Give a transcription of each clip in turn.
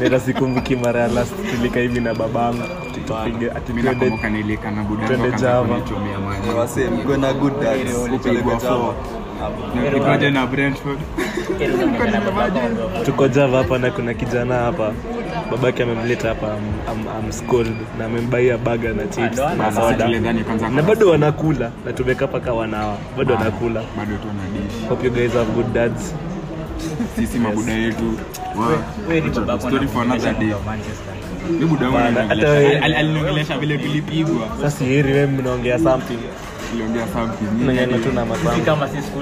Tena sikumbuki mara ya last tulika hivi na babangu tupige ati Mimi twende nakumbuka nilika na budangu twende akaanza Java. kunichomea maji. Wase, mko na good dads. Kupeleka Java. Na kipaje na Brentford. tuko Java hapa na kuna kijana hapa babake amemleta hapa am, am, am schooled na amembaia baga na chips na Sasa soda tulidhani kwanza na bado wanakula na tumeka paka wanawa bado wanakula bado tu na dish. hope you guys have good dads Sisi mabuda yetu. Wow. Story for another day. Mimi buda wangu Bana, hata ananiongelesha- wewe- al- aliniongelesha vile tulipigwa. sasa heri wewe mnaongea something Tuliongea something. Mimi mnanyana tu na masango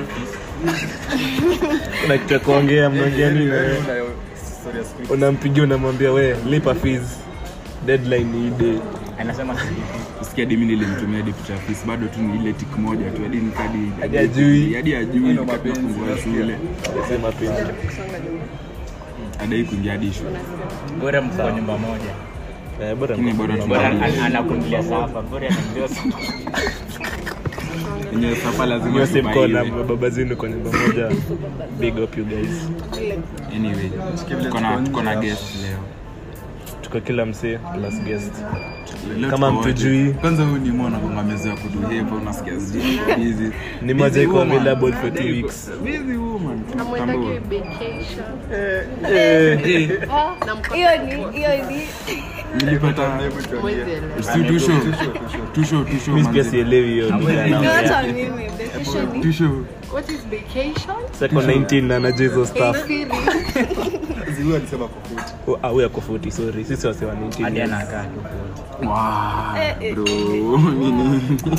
kuna kitu ya kuongea mnaongea nini wewe unampigia unamwambia we lipa fees deadline ni hii day Usikia hadi mimi nilimtumia hadi picha ya fees bado tu ni ile tik moja tu hadi nikadi Hadi ajui. hadi ajui kabla kufungua shule sema penzi hadi kuingia hadi shule bora mko kwa nyumba moja eh bora lakini bora mko- bora tuna an- anakundilia sapa bora anamjua yenye sapa lazima Nyose mko na tubaiwe. baba zenu kwa nyumba moja big up you guys anyway tuko na tuko na guest leo tuko kila msee plus guest Leo Kama tuko wote. mtujui. kwanza huyu ni mwana kwa amezoea kuduhepa unasikia sijui busy ni moja Busy iko woman. available for two weeks busy woman Amwendage vacation. eh Na mko- hiyo ni hiyo ni nilipata mwezi elewa. si tusho tusho tusho mimi pia manze. sielewi hiyo hata mimi vacation ni tusho What is vacation? sako 19 na anajua hizo stuff Siri. Ziwa alisema kwa foot. Oh, ah huyu ako 40 sorry sisi wase wa 19 hadi years. anakaa tu wow bro nini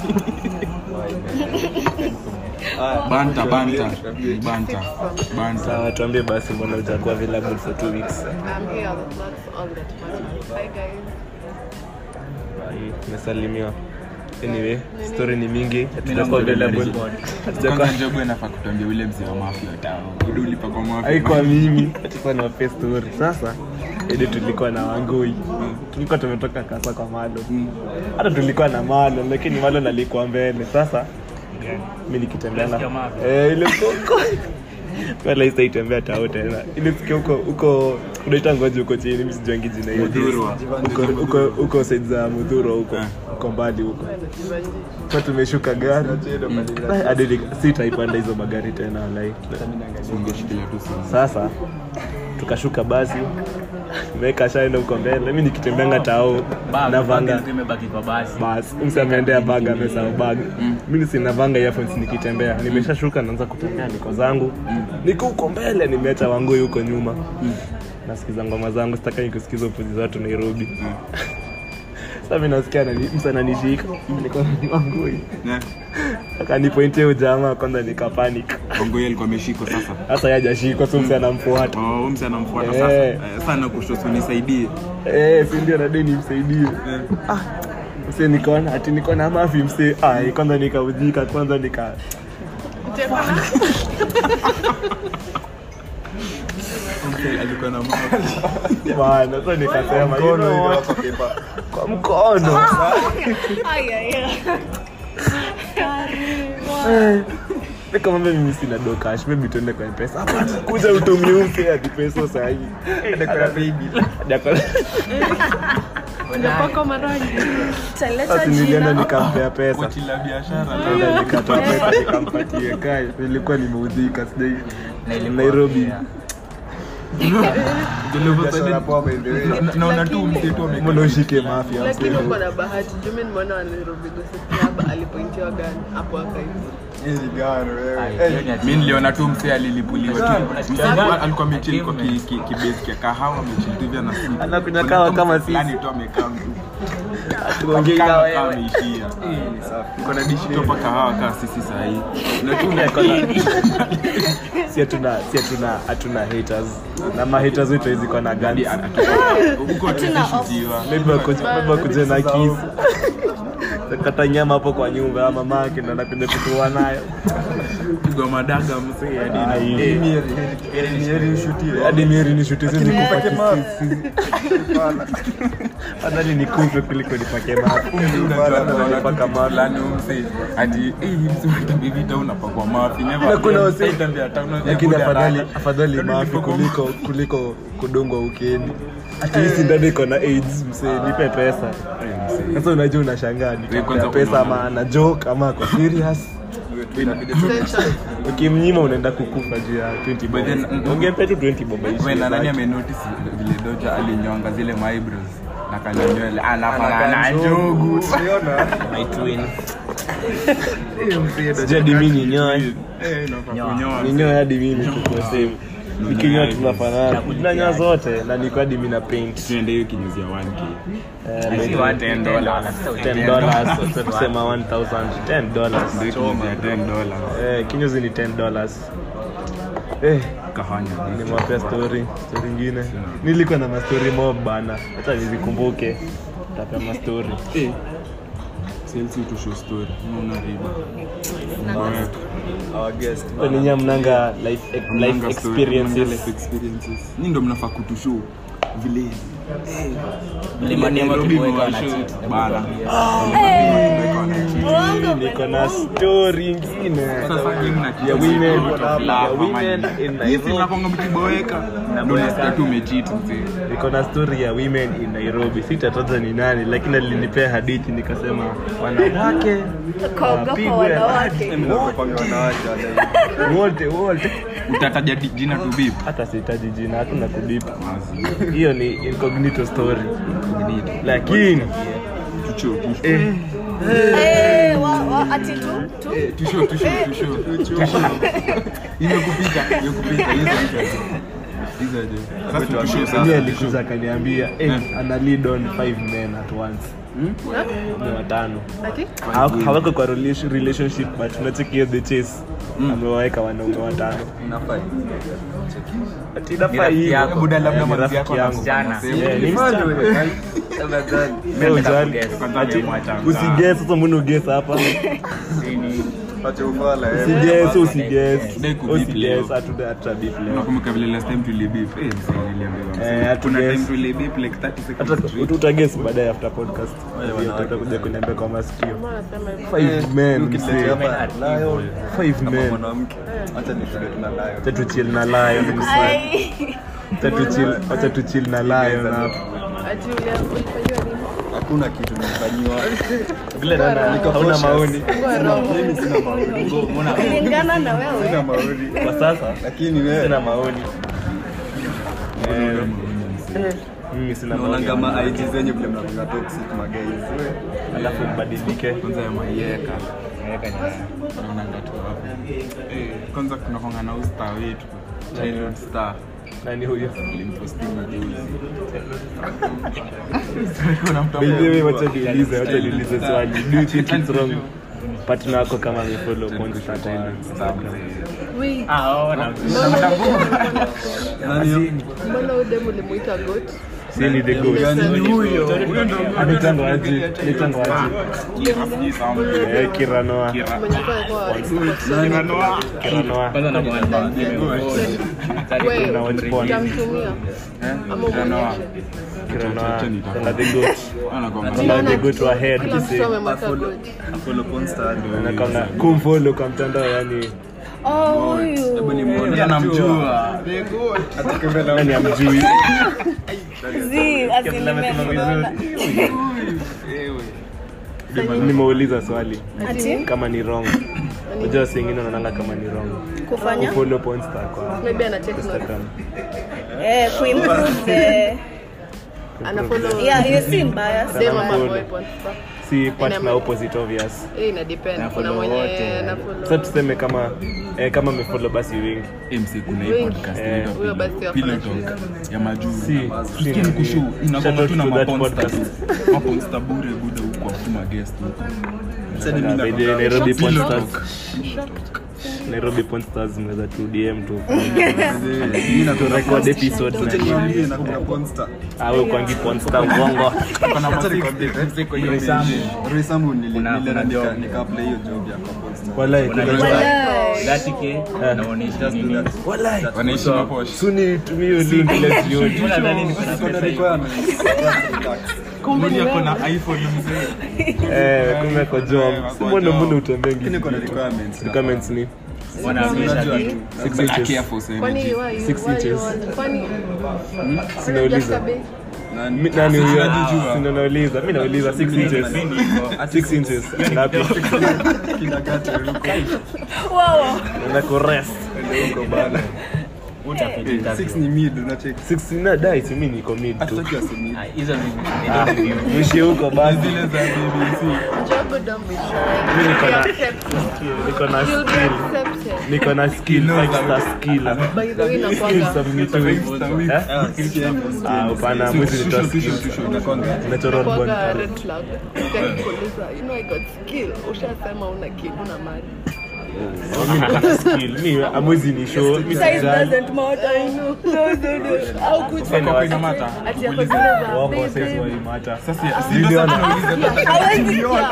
banta banta banta banta sawa tuambie basi mbona utakuwa available for two weeks I'm here. That's all that matters. Bye guys. Ai, tumesalimiwa anyway story ni mingi Mimi hatujakuwa naongelea available record. hatujakuwa kwanza njogo inafaa kutuambia ule mzee wa mafia tao udu ulipa kwa mafia haikuwa mimi tulikuwa na wape story sasa ili tulikuwa na wangui tulikuwa tumetoka kasa kwa malo hata tulikuwa na malo lakini malo nalikuwa mbele sasa mi nikitembea na Unasikia mapi? eh, ile huko wala sitaitembea tao tena ile sikia huko huko unaita ngoji huko chini mi sijuangi jina hiyo Mudhurwa. huko huko huko side za mudhuro huko Eh. huko mbali huko kwa tumeshuka gari hadi ni- sitaipanda hizo magari tena like ungeshikilia tu simu sasa tukashuka basi meka shaenda huko mbele mi nikitembeanga tao Bag, navanga bag ilikuwa imebaki kwa basi basi msi ameendea bag amesahau bag mi sinavanga earphones nikitembea nimeshashuka naanza kutembea niko zangu niko huko mbele nimeacha wangui huko nyuma nasikiza ngoma zangu sitakai kusikiza upuzi za watu nairobi sasa mi nasikia nani- msa ananishika niko na wangui Ne? akanipointia ujamaa kwanza nikapanic Bongo yeye alikuwa ameshikwa sasa hasa yajashikwa so msi anamfuata Oh, huyu mzee anamfuata Eh. sasa Eh, sana kushoto nisaidie Eh, si ndio nadai nimsaidie ah, mse nikaona ati niko na mafi mse ai kwanza nikaujika kwanza nika alikuwa na bana sasa nikasema you know what? kwa mkono Ay, ay, ay. nikamwambia mimi sina do cash maybe tuende kwa mpesa hapana kuja utumie mse hadi pesa sahi Unapaka marangi. Taleta sasa nilienda jina nikampea pesa koti la biashara Nikaenda nikatoa pesa nikampatie kai nilikuwa nimeudhika sijai Nairobi Biashara poa by the way. Na- naona tu mzee tu amekaa mbona ushike mafia Lakini mse uko na bahati. Jumi nimeona wa Nairobi Gossip Club alipointiwa gani hapo akaizi. Hii ni gani wewe? Ai, Eh, hiyo ni ati- mi niliona tu msee alilipuliwa tu Msee Gani? alikuwa- alikuwa amechili kwa Achievement. ki- ki- kibase kia kahawa amechili tu hivi ana sip. Anakunywa Kuna kahawa tu kama mtu sisi. fulani tu amekaa mtu tuongee Kama kawa kahawa wewe ameishia ni safi. Uko na dishi topa kahawa kaa sisi sahii si hatuna si hatuna hatuna haters na ma haters wetu hizi kwa na guns huko tushutiwa maybe wakuje maybe wakuje na kisu kata nyama hapo kwa nyumba ama mama yake ndo anapenda kutua nayo pigwa madaga msee hadi na- Ai. Eh, Ni heri- heri- ni heri ushutiwe. hadi mieri nishuti sizi Lakini kufa nipake mawe. kisisi afadhali nikufe kuliko nipake mafi unajua unaona Paka tu mafi. fulani huyu msee ati eh, hii msee utabibita unapakwa mafi never Na kuna again. wase- Haitambia hata una- lakini ya afadhali rada. afadhali Yaani mafi ulipakwa kuliko kuliko kudungwa ukeni ati hii sindano iko na aids msee nipe pesa sasa unajua unashangaa Wewe nitampea kwanza pesa unaona. ama ana joke ama ako serious Tension. ukimnyima unaenda kukufa juu ya 20 But then, mm, bob ungempe tu 20 bob aishi Wewe na nani zake. amenotice vile Doja alinyonga zile my eyebrows na kanya nywele anafanana na njugu. my twin sijui hadi mimi ninyoe Eh, inafaa kunyoa. ninyoe hadi mimi tukue same nikinyoa tunafanana tunanyoa zote na niko hadi mimi na paint Tuende hiyo kinyuzi ya 1k. Eh, Si maybe one, 10 10 dollars dollars. 10 dollars sasa tusema 1000 10 dollars Ndio kinyuzi ya 10 dollars. eh kinyozi ni 10 dollars eh Kahanya. nimewapea story story ingine nilikuwa na mastori mob bana hata nizikumbuke tapea mastori Eh. Sales you to show story. Unaona riba. Our guest. ninyi mnanga life, life Mnanga story, mnanga experiences life experiences. Ni ndo mnafaa kutushow vile Mlimani ama Nairobi Kiboeka mwashow. wanacheat. Bana. Uongo niko na story ingine Sasa game na ya women ya ya women in Hizi Nairobi mnakonga mkiboeka. Ndio nasikia tu umecheat mzee. niko na story ya women in Nairobi sitataja ni nani lakini alinipea hadithi nikasema wanawake kaogopa wapigwe wanawake Mnapanga wanawake hata wote wote Utataja di- jina tu bip. hata sihitaji jina hatuna kubipa hiyo ni incognito story lakini Tucho, tucho. eh, Eh, wa- wa- ati tu tu Tusho, tusho, tusho. Imekupita, imekupita. Hizo hizo. Hizo aje. Sasa tusho mimi sasa. alikuja akaniambia eh, ana lead on five men at once ni watano Ati? Hawa- hawako kwa relation- relationship but unacheki the chase amewaweka wanaume watano inafai. Ati inafaa Ni rafiki hivyo. yako. Buda labda Ni manzi rafiki yako yangu. Msichana. Eh, ni msichana. Wewe ujali. Ati, usigesi sasa mbona ugesi hapa Acha ufala eh. usigesi usigesi Dai kubip leo. usigesi hatuta hatutabip leo Unakumbuka vile last time tulibip? Eh, mzee, niliambiwa Eh, mzee. hatu Kuna guess. time tulibip like 30 seconds hata straight. utagesi baadaye after podcast Ndio utakuja kuniambia kwa masikio five men Ukisema msee. hapa nayo five kama men mwanamke. Acha nishinde tuna nayo. acha tuchill na lion msee ai acha tuchill acha tuchill na lion hapo Ati ulia- ulifanyiwa nini? Hakuna kitu nimefanyiwa. vile nana hauna maoni Ngoa roho. Mimi sina maoni. kulingana na Sina wewe maoni. kwa sasa Lakini wewe sina maoni Eh, mimi sina naona maoni kama IG zenyu vile mnakuwa toxic magays. alafu mbadilike Kwanza ya mayeka. Naonanga tu hapo. Eh, kwanza tunakonga na huyu star wetu. Childhood star. nani huyo Nilimpostingi juzi. By the way, wacha niulize wacha niulize swali do you think it's wrong partner wako kama amefollow porn star kwa Instagram Wait, Ah, oh, na- mbona huyu demu ulimuita goat? si ni the ghost anaitangwa aje anaitangwa aje eh kiranoa Mwenye alikuwa alikuwa- kiranoa Kwanza na mwana. Wewe, na watch porn utamtumia ama umwonyeshe? kiranoa kuna the goat Anakonga. kuna the goat wa head Kila mtu kisi amemweka goat. Follow porn star. anakonga kumfollow kwa mtandao yani oh huyu Hebu nimuone. Anamjua. nani amjui zi Kila amesema asilimia vizuri nimeuliza swali ati kama ni wrong unajua wasi wengine wanaonanga kama ni wrong kufanya kufollow porn star kwa Maybe ana take note. Instagram eh kuimprove the Anafollow yeah hiyo si mbaya dem ama Anafollow. boy porn star. si partner opposite obvious Eh, ina depend. Kuna Anafollow mwenye wote. anafollow. sasa tuseme kama eh, kama amefollow basi wengi MC kuna hii Wengi. podcast Eh, inaitwa huyo basi Pillow- wafanya Pillow Talk shida. ya majuu. si si Tusikie ni kushow, Shout inakuanga out tu na to that maponsta podcast. tu. Maponsta bure buda huko hakuna guest huko. By the way, Nairobi porn Pillow stars Talk. Nairobi porn stars mnaweza tu DM tu Mimi to record episode Acha na niambie na kuna porn star. awe kwangi porn star uongo Kuna ma six- six kwa hiyo page. Resamu nili Kuna- nili kuna job. nikaplay hiyo job ya kwa porn star. walai kuna Unajua, Walai. 30K, unaonyesha nini? walai Wanaishi maposh. suni tumie hiyo link ile jioni Unadhani niko na Kuna pesa hivi? requirements. Relax. Mmoja ako na iPhone mzee. eh kumbe kwa job si mbona mbona utembee Lakini ngi kuna requirements. comments ni Wanaonyesha Unajua vitu. tu. six But I inches care for Kwani sanity. why you- Six why you inches. want- kwani sinauliza Just a bit. Nani? Mi- nani huyo Sinajijua. Sina nauliza mi nauliza 6 inches 6 inches ngapi Kindergarten huko. Wow. na kurest Huko bana. Utapita Six ni mid unacheki. 6 na dai si mimi niko mid tu Hatutaki wasi mid. hizo ni ni ndio mwishi huko basi zile za BBC. Job done with mi niko na Accepted. niko na You'll be skill accepted. niko na skill five star skill By the way, skill nakwanga submitting eh Ah, sikieni, ah hapana mwezi nitoa skill Unakwanga. natural born nakwanga talent red flag. Ukikuuliza, you know I got skill. Ushasema una kitu na mali. mi niko na skill mi amwezi ni show mi Size sijali doesn't matter. I know. No, no, no. Au kuja. Kwa ina mata. Ati yako zile za wako baby. size walimata Sasa si Ndio ndio na- sasa nauliza Hawezi kuja.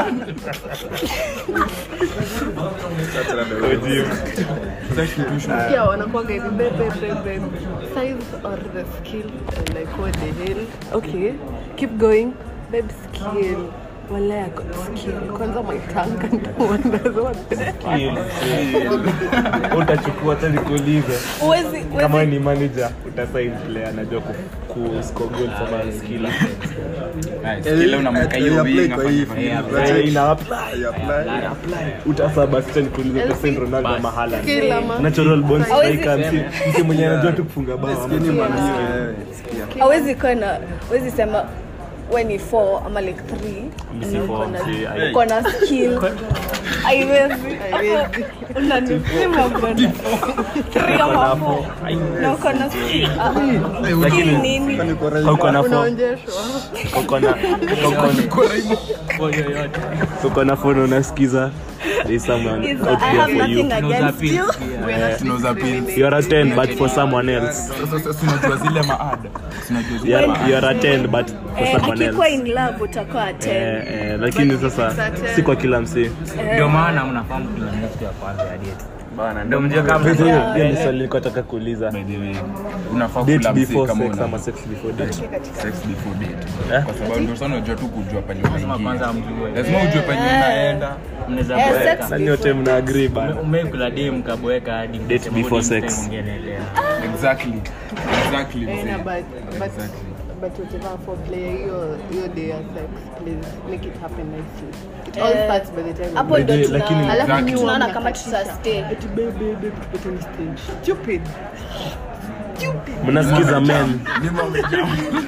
Ujim. Pia wanakuwaga hivi babe, babe, babe, babe. Size or the skill? I'm like, what the hell? Okay, keep going. Babe, skill. Wala I got skill. Kwanza my tongue can't wonder what the Skill, skill. utachukua hata nikuulize Huwezi kama huwezi ni manager utasign player anajua ku, ku score goals ama skill kile unamweka hiyo I apply winga kwa hii fanya- field, Eh, unacheki. ina apply I apply. utasaba sicha nikuulize pesen Ronaldo ama Haaland skill ama natural born Hawezi- striker msi msi mwenye anajua tu kufunga bao ama Sikieni Man U, eh, sikia. hawezi kuwa na hawezi sema we ni 4 ama like 3 Mi si four, si- I- uko na skill haiwezi unanipima bwana 3 ama 4 na uko na skill Ah, skill nini Kwani uko right? uko na phone unaonjeshwa. uko na uko na uko na phone unasikiza there's someone Is- out I there have for you nothing against you We're not Tunauza pins. discriminating. you're a 10 but for someone else Sasa- sasa unajua zile maada unajua zile you're, maada you're a 10 but for Eh, someone akikuwa else in love utakuwa 10 eh, eh, lakini sasa si kwa kila msee ndio maana mnafahamu kila mtu ya kwanza ya date bana ndio mjue kama Sasa hiyo hiyo ni swali nilikuwa nataka kuuliza by the way unafaa date kula msee before kama sex una ama sex before date sex before date Eh? kwa sababu ndio sana unajua tu kujua pale Lazima kwanza unaingia mjue. lazima ujue pale unaenda mnaweza Eh, boeka. sex Sasa nyote mna agree bana umekula dem kaboeka hadi Date msemo before ni sex. msemo ungeendelea. exactly exactly Eh, na mzee. but but Exactly. but whatever for player hiyo hiyo day ya sex please make it happen nicely it all Eh, starts by the time hapo ndo Lakini- lakini- tuna- Alafu Exactly. tunaona nyuma kama mnakatisha. tutastay eti babe babe babe tupate ni stage stupid stupid mnasikiza men Nyuma umejaa.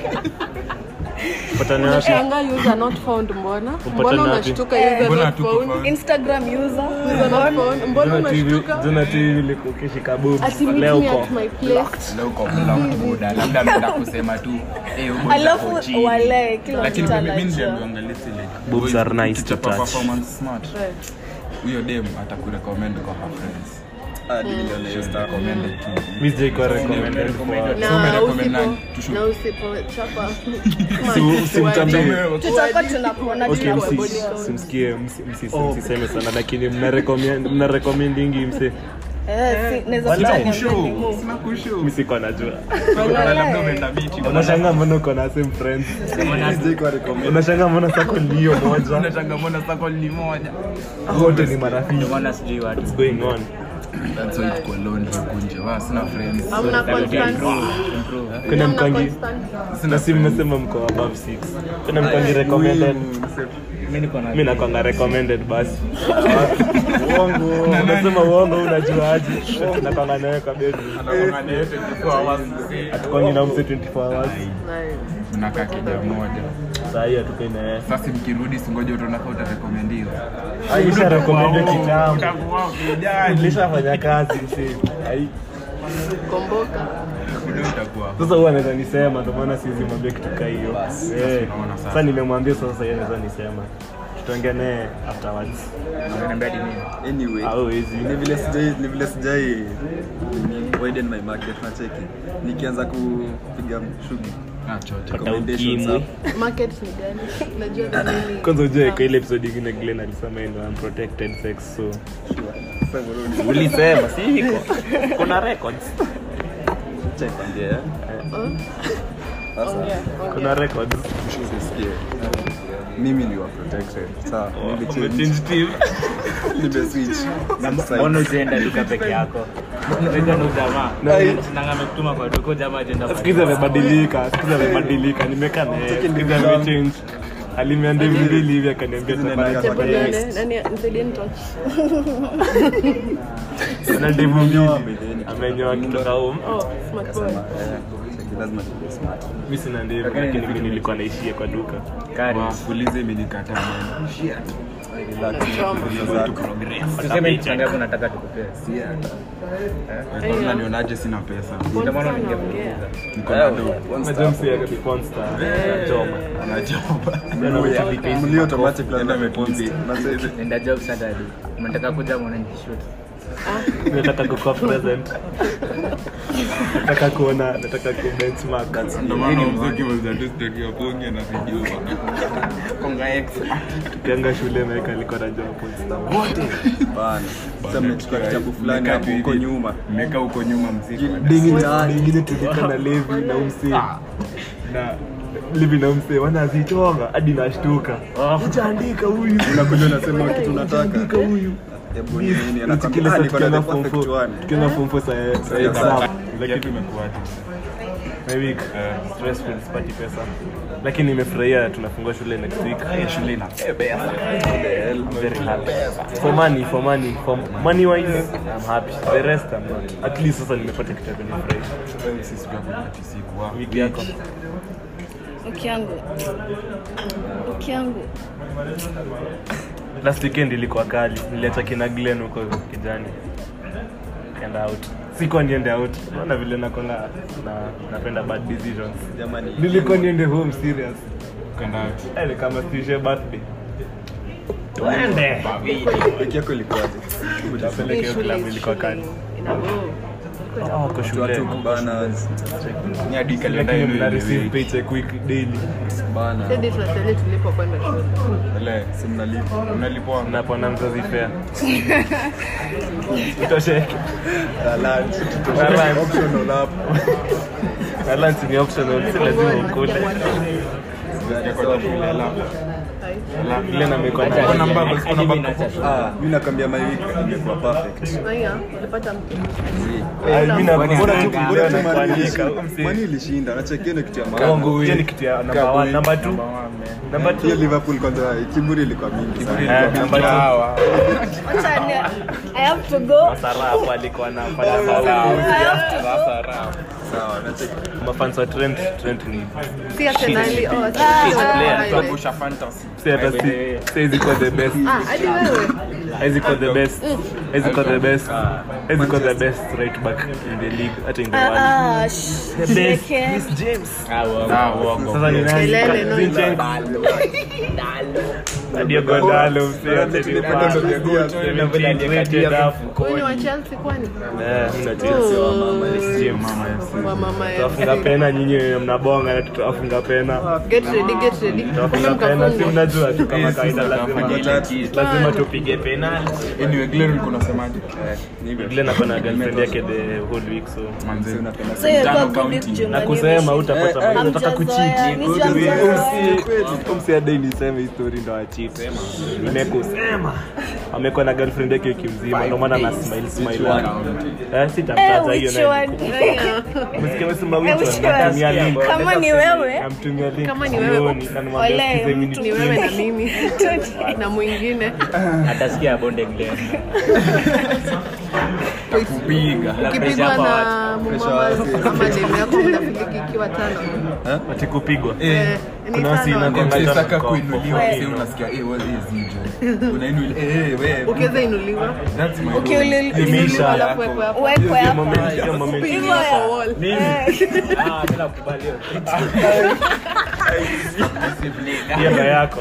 patana wapi unashanga user not found mbona Upatane mbona wapi? unashtuka user Mbona not hatuko found found? instagram user user not found mbona unashtuka jana tu hivi ukishika boobs ati meet leo me uko at my place Leo uko blocked buda labda ameenda kusema tu eh huyu boy alafu ako chini. wale kila lakini mtu mimi mimi anajua niliambiwa listen like Boobs boys, are nice to ukichapa touch. performance smart Right. huyo dem atakurecommend kwa her friends Ah, niliona hiyo stuff. recommended to mi sijaikuwa recommended for So na umerecommend nani? usipo Tushu- na usipochapa Si- simtambie. tutakuwa tunakuona Okay, tuna msi- body count. simsikie msi- msi- msiseme sana lakini mna recommend- mna recommendingi mse Eh, si- naweza Walai. kutaka Kushow. niambie ni move. Sina kushow. mi siko najua Labda umeenda beach, uko na- unashanga mbona uko na same friends Sijaikuwa recommend. unashanga mbona sako ndio moja Unashanga mbona circle ni moja wote ni marafiki Ndio maana sijui watu what's going on That's why tuko lonely huku nje. Wa, sina friends. hamna constant kuna hamna mkangi constant na si mmesema mko above 6 kuna mkangi recommended mimi niko na mi nakwanga recommended basi uongo unasema uongo unajuaje nakwanga nawe kwa bebi atukwangi na mse 24 hours nice Tunakaa kija moja. saa hii hatukai naye Sasa mkirudi singoja utaonaka utarekomendiwa. aisha recommended kitambo Utakuwa ukijali. nilishafanya kazi msi Ai. komboka Kudo utakuwa. sasa huwa anaweza nisema ndio maana siwezi mwambia kitu kaa hiyo Eh, unaona sasa. sasa nimemwambia sasa yeye anaweza nisema tutaongea naye afterwards Unaniambia hadi mimi. Anyway, hawezi ni vile sijai ni vile sijai nini, widen my market nacheki nikianza kupiga shughuli Ah, chote. recommendations ukimwi. hapo. market ni gani najua ni nini kwanza ujue kwa ile episode ingine Glenn alisema yeye ndio unprotected sex so Sasa bro, ni- ulisema si iko kuna records acha nikwambie, eh. Sasa, ongea kuna records usisikie. mimi ni wa protected sawa mimi change umechange team nimeswitch Na mbona ujaenda duka peke yako Unajua na ujamaa na amekutuma kwa duka jamaa ajenda sikiza amebadilika sikiza amebadilika nimekaa naye sikiza amechange alimiambia hivi mbili hivi akaniambia safari Hebu nione, nani nisaidie nitouch. na ndevu mbili amenyoa kutoka home Oh, smart boy. lazima tuwe smart mi sina ndevu lakini mi nilikuwa naishia kwa duka kari fuliza imenikataa man. tuseme ni pesa ngapi unataka tukupee Wewe unanionaje sina pesa ndio maana Sana ningekuuliza ongea. niko na do unajua msi ya Monster anachoma najoba mlio automatic lazima Enda tupost message nenda job Saturday unataka kuja muone nikishoot nataka kukuwa present nataka kuona nataka ku benchmark ndio maana mziki mzee story ya ponge na video konga x tukianga shule maeka alikuwa najua Monster wote bana sasa mmechukua kitabu fulani hapo huko nyuma mmeka huko nyuma mziki ingine tulika na levi na umse na levi na umse wanazichonga hadi nashtuka uchaandika huyu unakuja unasema kitu unataka andika huyu hebu nini kile anakwambia saa ah niko na tukienda the form perfect four one tukienda form four saa saa exam lakini lakini tumekuaje my week stressful sipati pesa lakini nimefurahia tunafungua shule next week shule ina very happy for money for money for money wise I'm happy the rest I'm not at least sasa nimepata kitu ya kunifurahisha sisi pia kuna tisiku wa wiki yako Wiki yangu. Wiki yangu. last weekend ilikuwa kali niliacha kina Glen huko kijani kenda out sikuwa niende out naona vile nakonga na napenda bad decisions jamani nilikuwa niende home serious kwenda out Eh, ni kama stishe birthday twende wiki yako ilikuwaje Napeleka hiyo Shule club is ilikuwa kali shule. Inago. Ah, wako shule watu bana ni hadi kalenda lakini yenu mna receive ile paycheck week daily bana Sasa tunastahili tulipo kwenda shule. ile si mnalipa unalipwa napona mzazi fea itosheke Na lunch Na lunch. optional hapo na lunch ni optional si lazima ukule kwa shule alafu ile na mikono Kuna mbaba, kuna Hadi mimi mbaba. naacha shule. ah mimi nakwambia my week imekuwa perfect Haya, ulipata mtu. mimi na Kwani bora tu ananga- bora Bora tu na Mani kuandika ilishinda. Mani ilishinda nachekeni kitu ya maana Kongo hiyo ni kitu ya number 1 number 2 number hiyo 2 Liverpool kwanza kiburi ilikuwa mingi sana eh number 2 Wacha ni- I have to go. Sarafu alikuwa anafanya I have to go. sawa nacheki mafans wa Trent Trent ni Si Arsenali, oh, si player. Arsenali. Tuangusha fantasy si hata si si kwa the best Ah, hadi wewe. Haizi kwa the best Haizi kwa the best Haizi kwa the best right back in the league hata in the world Ah, shh. the best Jiweke. Chris James Ah, uongo. ah uongo sasa ni nani Kelele, no, Zinchenko Diogo Dalo msio tena Bado ndio Diaz. Tena vile aliyekatia dafu Huyu ni wa Chelsea kwani? eh mimi na Chelsea Oh, Chris James wa mama ya tutafunga pena nyinyi mnabonga na tutafunga pena Get ready, get ready. tutafunga pena si mnajua tu kama kawaida lazima Watatu. lazima tupige penalty anyway Glenn ulikuwa unasemaje Glenn ako na girlfriend yake the whole week so manze So you're Tano good county. juu na nani kusema umeshinda. utapata Eh, eh, maji unataka Hamjazoea, kucheat mimi hamjazoea. umsiadai niseme histori ndo acheat nimekusema amekuwa na girlfriend yake wiki mzima ndio maana na smile smile eh Eh, sitamtaja hiyo which naye one? msikia mesema Eh, which which one one? natumia link Kama ni wewe namtumia link Kama ni wewe, sioni, na nimwambia Wale, sikize mimi mtu Ni wewe na mimi Tuti. na mwingine atasikia bonde Glen. kupiga ukipigwa na mumama ama demu yako mnafiliki ikiwa tano ati kupigwa Eh, ni kuna wasi tano. inakwanga Ukitaka tano kwa- kuinuliwa kwa- sasa unasikia eh what is hijo unainuliwa eh eh wewe ukiweza inuliwa that's my Ukiulil- Imeisha. alafu wekwe hapo Uwekwe Hiyo hapo. moment- hiyo moment Hivyo imeisha. ya- wall. Ah, mimi nakubali hiyo. hiyo ndo yako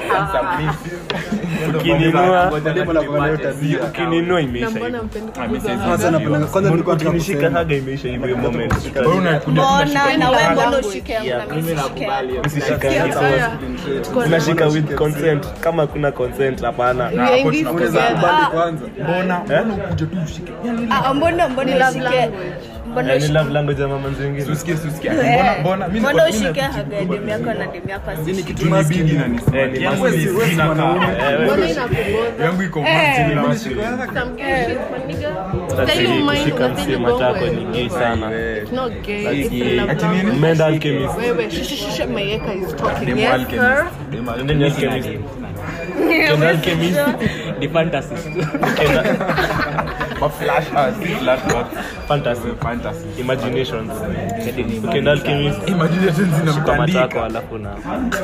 ukininua Mwalimu anakuwa nayo tabia. ukininua na imeisha mbona hivyo mpendi Ah, kuguza mimi Kwanza napenda- kwanza nilikuwa nataka ukinishika kusema. haga imeisha hivyo hiyo moment wewe unakuja Mbona na wewe mbona Language. ushike yangu na mimi Mimi sishike nakubali yako? hiyo. Usishikane Haya, sawa. tuko na- unashika with consent kama kuna consent hapana We are in this unaweza together. kubali kwanza mbona Eh? mbona ukuje tu ushike Ah, mbona mbona Ni love ushike language. mbona Eh, ni ushi- love language ya mama zingine Usikie, usikie. Eh, Mbona- mbona- mi mbona niko- mi ushike na- haga ya demu yako na demu yako asishike? kitu Ni maski. bigi na ni smart. Eh, ni Yangu maski. ni- Wewe si sina mwanaume. kaa. Eh, Mbona wewe- inakuboza? yangu iko Eh. masculine, Mbona masculine. shiko yako? Some gay shit, my nigga. Sasa Tell you mine, kushika unasema msema chako gongo. ni gay sana Wewe. It's not gay, That's it's gay. love Ati nini? language. Menda alchemist Wewe, shh, shh, shh, Mayeka is talking. Demo Yes, alchemist. sir. Demo alchemist. Ndio ni alchemist Kenda alchemist Ni fantasist. Kenda Ma flash, ah, si flash, but fantasy fantasy. imaginations Kenda alchemist Imagination shika matako zinamtandika. alafu na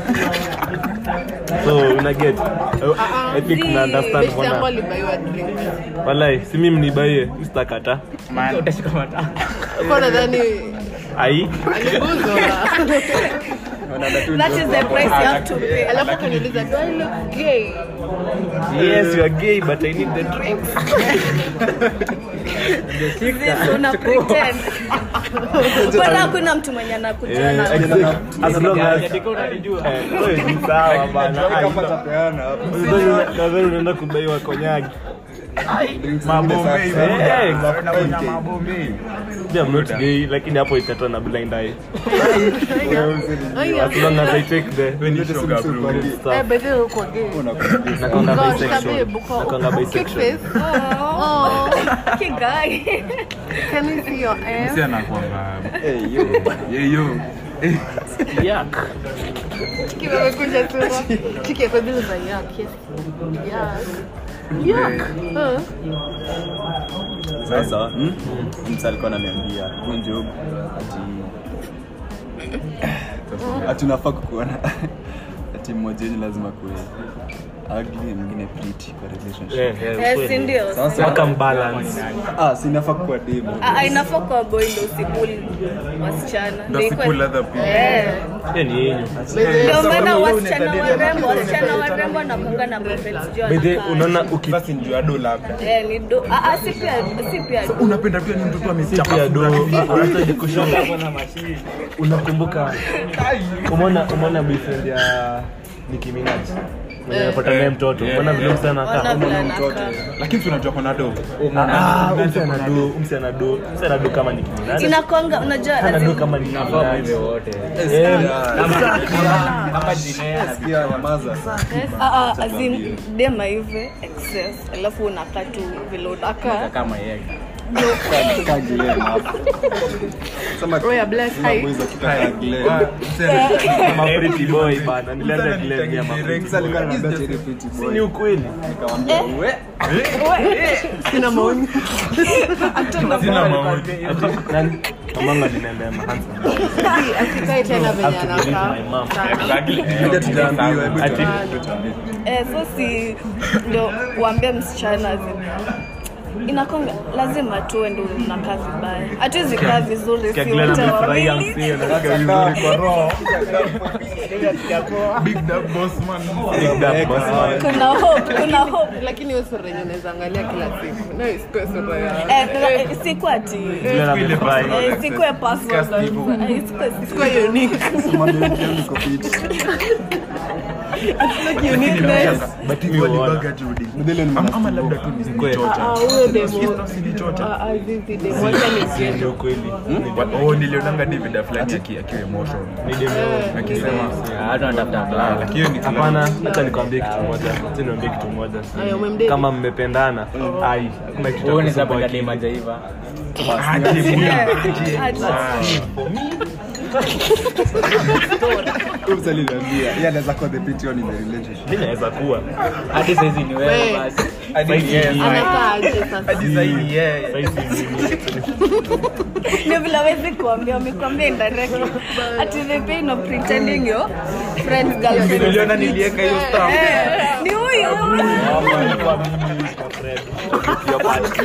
so una get I think na understand Best yangu mbona alibaiwa drink. walai si mimi nibaie sitakata Utashika matako. Kwa nadhani ai aliguzwa. That is the price you have to pay. Alafu akaniuliza, do I look gay? yes you are gay but i need the drink This una pretend. Mbona hakuna mtu mwenye anakujua na exactly as long as Yadika unanijua. eh, wewe ni sawa bana ai Kama tapeana hapo. nadhani unaenda kudaiwa konyagi Mabombe hivi. Eh, Unakunywa mabombe. Yeah, I'm not gay lakini hapo itatoa na blind eye Aya. as long as i take the Wewe ni shoga, bro. Eh, stuff by the way, uko gay. nakonga Gosh, bisexual babe, uko- nakonga cute bisexual face. Oh, Oh, kigai. can we see your ass? Si anakuanga, Eh, yo. yeah, yo. Eh, yak Chiki amekunja sura. Chiki ako zile za yak, yes. Yak. Yak. Huh? Sasa mtu alikuwa ananiambia kunjo ati ati unafaa kukuona ati mmoja wenyu lazima kuwe ugly mwingine pretty kwa relationship. Eh, eh, Eh, kweli. si ndio? Sasa Waka mbalance ah, si inafaa kuwa demo. Ah, ah, inafaa kwa boy ndo usibuli wasichana. ndo Ndio si ikuwe- pull other people. Eh. hiyo ni yenyu Ndio maana wasichana warembo, wasichana warembo wanakuanga na boyfriends juu By the way, wanakaa. unaona uki Basi ndio ado labda. Eh, ni do ah, ah, si pia si pia do. unapenda pia ni mtoto amechapa pia do sura. unahitaji kushona unakumbuka umeona umeona boyfriend ya Nicki Minaj mwenye anapata naye mtoto umeona vile msichana Ona anakaa vile anakaa. lakini si unajua kona do ah umsi anado umsi anado umsi anado kama Nicki Minaj Inakwanga unajua as anado in- kama Nicki Minaj wote. Eh, Kama jinea Sikia, nyamaza. Ah, ah, as in dema hivi excess alafu unakaa tu vile unakaa kama yeye. Kaa Glenn hapo. Sema Roya bless. sema Hi. boys wakitaka Glenn. kama pretty boy bana nilianza Glenn ya mama Sasa alikuwa ananiambia ati ni pretty boy. ni ukweli Nikamwambia we Sina maoni. sina maoni Ati- nani kamanga ninaendea mahansa Asikae tena venye have to believe anakaa. my mom. Sana. hadi tujaambiwa hebu Ati- tuambie. eh, so si ndo uambie msichana as in, inakonga lazima tuwe ndo unakaa vibaya hatuwezi kaa vizuri Kia si Glenn wote amefurahia wawili msee anasikia vizuri kwa roho big dog boss man Big Dad boss man. kuna hope kuna hope lakini hiyo sura yenye unaweza angalia kila siku nayo isikuwe sura ya eh, na- sikuwa ati Glenn amefurahi. eh, sikuwe personal kabisa. Eh, isikuwe- isikuwe unique Mwambie yangu iko fit. Like uniqueness But mi huona. Mdele ni Ama- ama labda tu Ah, nilichocha ah, huyo demo silichocha Ah, ah, zizi demo wacha Ni niende ukweli oh nilionanga david fulani aki- akiwa emotion Ni demo. akisema Watu wanatafuta kulala. lakini hiyo ni hapana hacha nikwambie kitu moja Acha niambie kitu moja Aya, umemdate? kama mmependana ai hakuna kitu cha Wewe ni kusumbua zapenda akili. dema jaiva. Eh, ati- Huyu msee aliniambia, yeye anaweza kuwa the pretty one in the relationship. mi naweza kuwa Hadi saizi ni wewe Wewe. basi. Saizi yes. anakaa aje sasa Saizi mimi. ndio vile hawezi kuambia wamekwambia indirectly ati the pain of pretending your friend's girlfriend niliona nilieka hiyo stuff Eh, ni huyu Hapa ilikuwa mimi kwa Fred. Your part.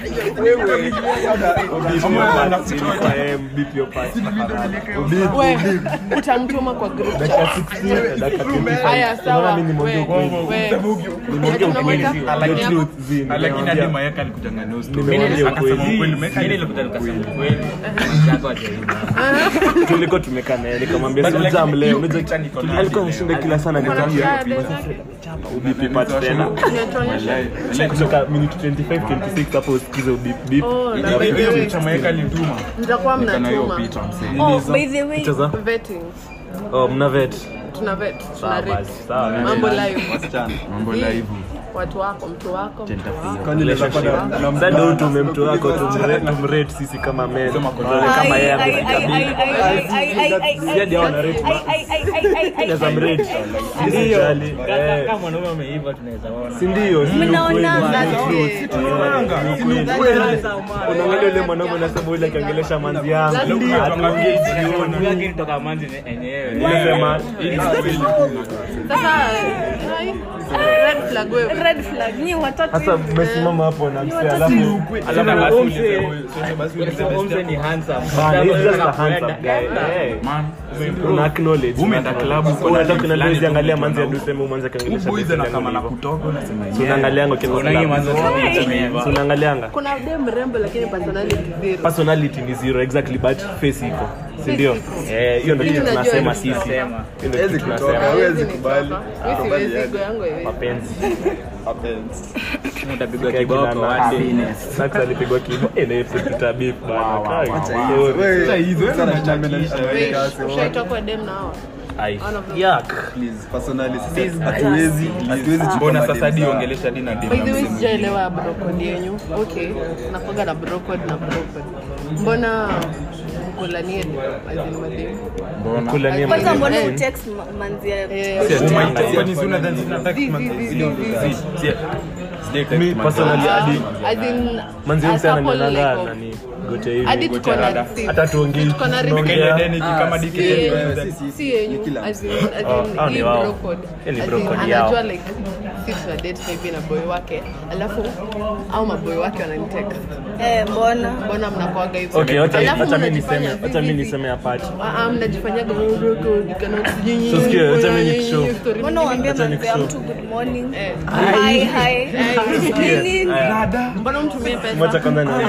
Beep your part. Ilikuwa yeye, beep your part. we utamtuma kwa group Dakika 16, dakika 25. haya sawa Unaona mimi nimeongea we ukweli. we Nimeongea ukweli. Tunamwita- The truth, zi, lakini hadi nimemwambia. mayaka alikujanga na story. Nimemwambia Akasema ukweli. ukweli Mayaka Mimi alikuja nilikuja ukweli. nikasema kweli. Chako ajaiva. tulikuwa tumekaa naye nikamwambia But si like, ujam leo hiyo unajua picha niko nayo alikuwa leo. anashinda kila sana nikamwambia Wanafanya ubipi part tena Unatuonyesha? Wallahi, wallahi, ikifika minute 25 26 hapo usikize beep beep Oh, na Ina- by the way, Chamaweka lituma. mtakuwa Nikana hiyo mnatuma picha msee. Oh, by the way, picha za vetting oh mna vet tuna vet tuna Sawa rate basi, sawa. mambo live wasichana Mambo Hii, live. watu wako mtu wako mtu wako kwani naweza kuwa na- na sasa ndio tume mtu wako tumre- tumrate sisi kama men tuone kama yeye amefika beep Siaje hao wana rate Naweza mrate Usijali. Eh, kama mwanaume ameiva tunaweza ona si ndio si ni Mnaonana. ukweli. unaangalia yule mwanaume unasema yule akiongelesha manzi yangu Hatuongei jioni. Huyu akinitoka manzi ni- enyewe Unasema, sasa hai, red flag wewe red flag nyi watatu sasa mmesimama hapo na msee alafu Sasa alafu basi ulisema Omse ni handsome. Bana, he's just a Unataka handsome kuenda, guy. enda. Eh. Man, una acknowledge Umeenda club, uko na unataka date kuna fulani dozi angalia tu manzi ya uko na duseme manzi akiongelesha Boys duseme na kama na hivyo. kutoka unasema So unaangalianga Unaingia ukiangalia manzi ameiva. So unaangalianga kuna de mrembo lakini personality zero personality ni zero exactly but face iko si ndio eh hiyo ndio Mimi kitu najua tunasema ni sisi tunasema. hiyo ndio Hawezi kitu kutoka. tunasema Hawezi Hawezi kubali. nitoka. Mimi Kubali siwezi yani. ego yangu haiwezi. mapenzi Happens. Utapigwa Kila kiboko na- hadi. Sax alipigwa kibo eh na episode tutabip bana Kai. Wewe, Sasa hizo, wewe sana unachachisha, chambele- Wait, kasi, ushaitokwa dem na hawa Ai. One of them. Yuck. please, personally, sisi hatuwezi hatuwezi chukua mbona madem sasa di sawa. ongelesha di na dem By na the way, msemo sijaelewa brocode yenyu. Okay, nakuwaga na brocode na brocode. Mbona mkulanie as in madem? Kula ni kwanza mbona madem. utext ma- manzi ya Eh, Si ati Umaita. umaita, kwani si unadhani zinataka zi- man- zi- zi- zile- zi- zi- zi- sijai text Mi man- personally Ah, hadi as in, manzi a huyu sana couple nanaga like of- nani gote hivi hadi tuko na si- hata tuongei tuko na tunaongea. Kenya Deniki kama Ah, DK si- si- wewe, si- si- si yenyu, ni kila as in- mtu. as Oh, in, hao ni hii wao. brocode. Hii ni As in, brocode yao. anajua like si tuna date maybe na boy wake alafu au maboy wake wananitext eh, mbona mbona mnakuaga hivyo Okay, wacha Alafu wacha mimi mnajifanya niseme wacha mimi vivi- niseme apart. Ah, ah, mnajifanyaga brocode, kana sijui So, sikia, wacha mimi nyinyi, nikushow. story mbona uambia Acha manzi ya nikushow. mtu good morning Eh. hi hi Ni nini? mbona mtumie Moja pesa kwanza ni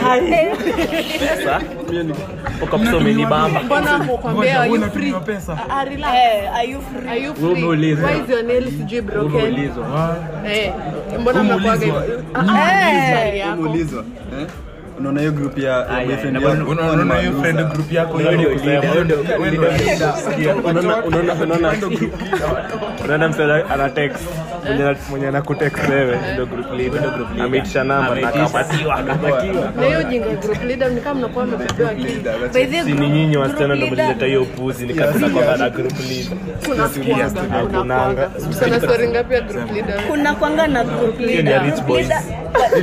pesa. Uko msomi ni bamba. mbona kukwambia are you free Unatumiwa pesa Ah, relax Eh, are you free? are you Wewe free umeulizwa. why is your nail sijui broken Umeulizwa. eh mbona mnakuaga hivyo Ah, ah, Eh. swali yako. Umeulizwa, eh? unaona hiyo group ya ya Aya, boyfriend na yako, Una- unaona hiyo friend loser. group yako Hiyo ndio hiyo? leader, hiyo ndio- Wewe ndio leader. Unaona unaona unaona unaona mtu ana text mwenye mwenye anakutext wewe ndio group leader ameitisha namba na akapatiwa akapatiwa na hiyo jinga group leader ni kama mnakuwa mmepepewa akili Leader, that's By the si ni nyinyi wasichana ndio group leader- mlileta hiyo upuzi nikapenda kwa na group leader kuna kuaga kuna Hakunanga. kuaga sana story ngapi ya group leader kuna kwanga na group Hiyo ni ya leader. rich boys. Leader-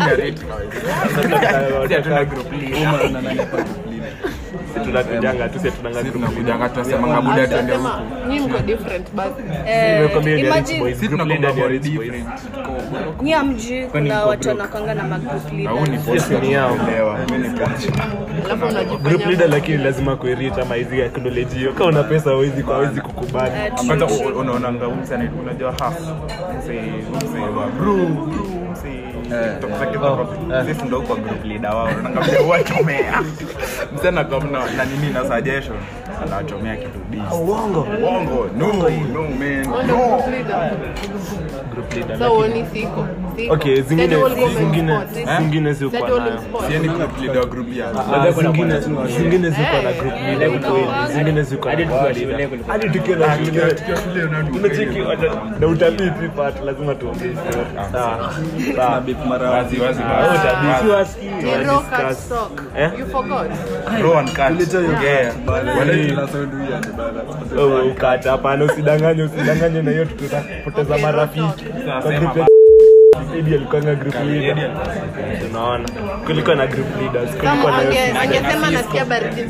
Si hatuna group leader. woman na nani hapa group leader. si tunakujanga tu si tunanga Sisi group leader tunakujanga tunasemanga buda tuende huku. Sema, nyinyi mko different but eh, Nimekwambia ni ya rich imagine boys Sisi group tunakuanga leader ni ya body rich boys different. Tuko- nyi amjui kuna mko watu broke? wanakwanga na magroup Na huu ni leaders. post Yes, ni yao. kuelewa. Mimi ni post. alafu group unajifanya leader lakini lazima kuirita ama hizi acknowledge hiyo kama una pesa hawezi hawezi kukubali Eh, true, kwanza true. u- unaonanga umse ana- unajua half mse mse wa bro bro mse TikTok zake za kwa- sisi ndo kwa group leader wao unaonanga vile huwachomea mse anakuwa na na nini na suggestion anawachomea kitu dis uongo uongo no no man Wanda no group leader group leader sasa uoni siko siko okay zingine That all women zingine sport. zingine That ziko all nayo in sport. sieni group leader wa group ya Ah, zingine zingine ziko na Eh, group eh, leader eh, ukweli eh, zingine ziko na Hadi tukiwa group shule leader kulikuwa- hadi tukiwa na shule tukiwa shule unajua unacheki na utabiri tu part lazima tuongee sawa sawa Beep mara wazi wazi Ah, utabiri wazi Ni raw cut discuss. stock. Eh? You forgot. Bro and cut Kuleta hiyo yeah bana. Wale- Tuna sound weird bana. Oh, ukata hapana usidanganye usidanganye na hiyo tutapoteza Okay, marafiki Sasa kwa sema group ya Eddie alikuwa na group leader unaona kulikuwa na group leaders kulikuwa Kama na ange- angesema nasikia baridi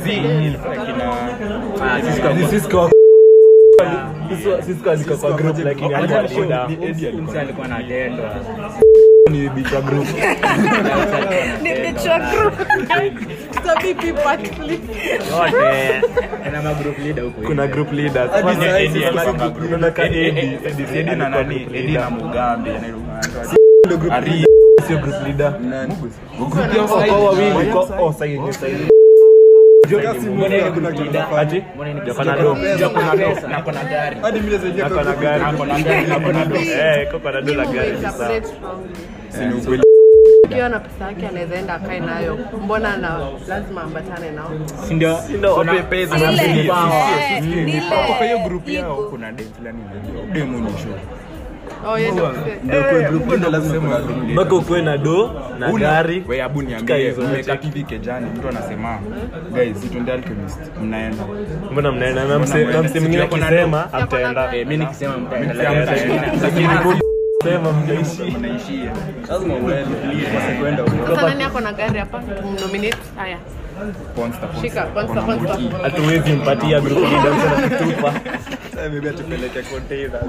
Cisco Cisco- Cisco alikuwa kwa group lakini alikuwa leader Umse alikuwa anatendwa. ni bichwa group Ni bichwa group. Sabi people at least. yote Kuna magroup leader huku kuna nje. group leaders Hadi Kwanza sasa Eddie hivi alikuwa kuna group- unaona ka Eddie Eddie Eddie na alikuwa nani group Eddie na leader. Mugambi Ndio group Ari. leader, sio group leader Nani? Kwa- kwa wawili kwa- oh, sahi, ni sahi. Kasi Mungu hakuna kitu nafanya. Ati? Mbona ni Joko na do. Joko na do. Nako na gari. Hadi mimi nasaidia Ako kwa na group. gari. Ako na gari, ako na do. Eh, koko na do la Mimi gari huweka sasa. separate from Si ni ukweli. Ukiwa na pesa yake anaweza enda akae nayo. Mbona na lazima ambatane nao? Si ndio? Kuna- Ile, eh, ni ile Kwa hiyo group yao ego. kuna dem fulani unajua. Dem ni show. Oh, yeye ndio kusema. Ndio kwa group ndio lazima kuna group leader. mpaka ukuwe na do na Una- gari we abu Kaa niambie hizo mmekaa yote. hivi kejani mtu anasema guys situende alchemist mnaenda mbona mnaenda na mse na mse mwingine akisema amtaenda Eh, mimi nikisema mtaenda, Mtaenda, lakini- lakini- lakini sema mnaishi mnaishia Lazima uende. Basi kwenda huko. Sasa nani ako na gari hapa? Tumnominate. Haya. Ponsta, ponsta. Shika, kwanza, Kuna kwanza. Muti. hatuwezi mpatia group leader mse kutupa Sasa maybe atupeleke containers.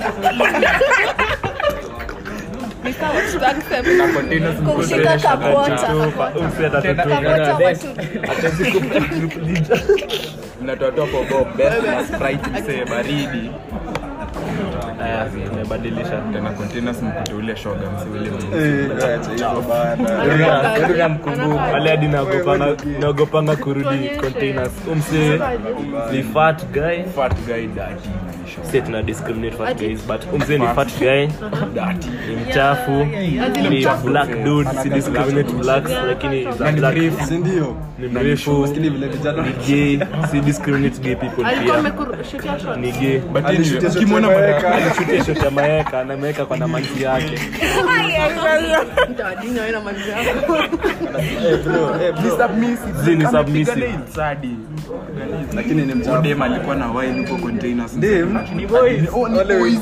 Ni sawa, tuta accept. Containers kumshika kapota mse atatutupa kapota watu hatuwezi kupa group leader mnatoatoa pogo best na sprite msee baridi aya tumebadilisha tena containers mkute ule shoga msee ule Eh, acha hivyo bana. Anakaa- namkumbuka wale hadi naogopanga naogopanga kurudi containers umse ni fat guy fat guy daddy ni show si tuna discriminate fat guys but umse ni fat guy daddy ni mchafu ni black dude si discriminate blacks lakini is a black Si ndio? ni mrefu Maskini vile vijana ni gay si discriminate gay people Alikuwa pia amekushutia shot. ni gay but Alishutia anyway shot ukimwona ya madaka Maeka. alishutia shot ya maeka na maeka kwa na manzi yake Mtawadini wewe na manzi yako. Eh, bro, eh, bro. Zi ni submissive. sadi Lakini ni mchafu. dem alikuwa na wine huko containers Dem? Lakini boys Wale wezi.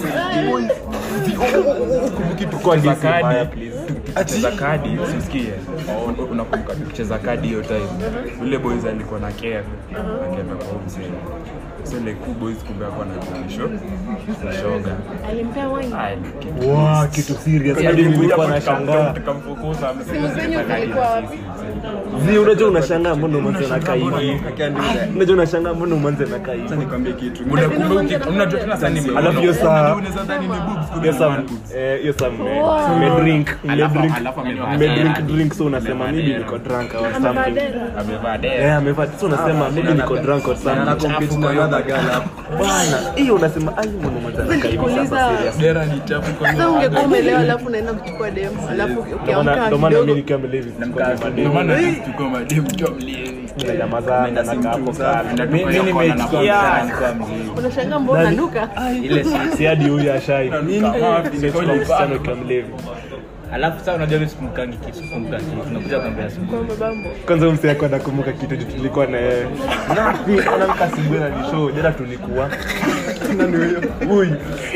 Tuko ndisi kadi. mbaya please tukicheza kadi usisikie Oh, unakumbuka tukicheza kadi hiyo time ule boys alikuwa na care akaenda kwa huyo mzee so like two boys kumbe hapo na show shoga Alimpea wine. wow kitu serious hadi nilikuwa nashangaa tukamfukuza Simu zenyu zilikuwa wapi? zi unajua unashangaa mbona umanze nakaa hivi Akiandika. unajua unashangaa mbona umanze nakaa hivi Acha nikwambie kitu. unajua tena sasa ni Alafu hiyo saa- unaweza dhani ni boobs kumbe hiyo ni saa man boobs. eh, hiyo saa mme- mmedrink Alafu- mmedrink alafu amevaa mmedrink dera. drink so unasema Amevaa maybe dera. niko drunk or Amevaa something dera. amevaa eh dera amevaa so unasema maybe niko drunk or Na something compete na another girl hapo. bana hiyo unasema ai mbona umanze nakaa hivi sasa Nikuuliza, serious dera ni chafu kwa sasa ungekuwa umelewa alafu unaenda kuchukua dem alafu Ndio maana- ukiamka ndio maana mimi kidogo nikiwa mlevi sikuwa ndio mademu. maana sisi tuko mademu tuko mlevi Nyamazana, nakaa hapo kando. Mi- mi nimeitikia. unashangaa mbona Nani? nanuka ile si si hadi huyu ashai Nimechukua msichana ukiwa mlevi alafu sasa unajua mimi sikumbukangi kitu sikumbuka kitu nakuja kwambia siku kwa mabambo kwanza msi yako anakumbuka kitu juu tulikuwa na yeye anamka asubuhi na nishow jana tulikuwa huyu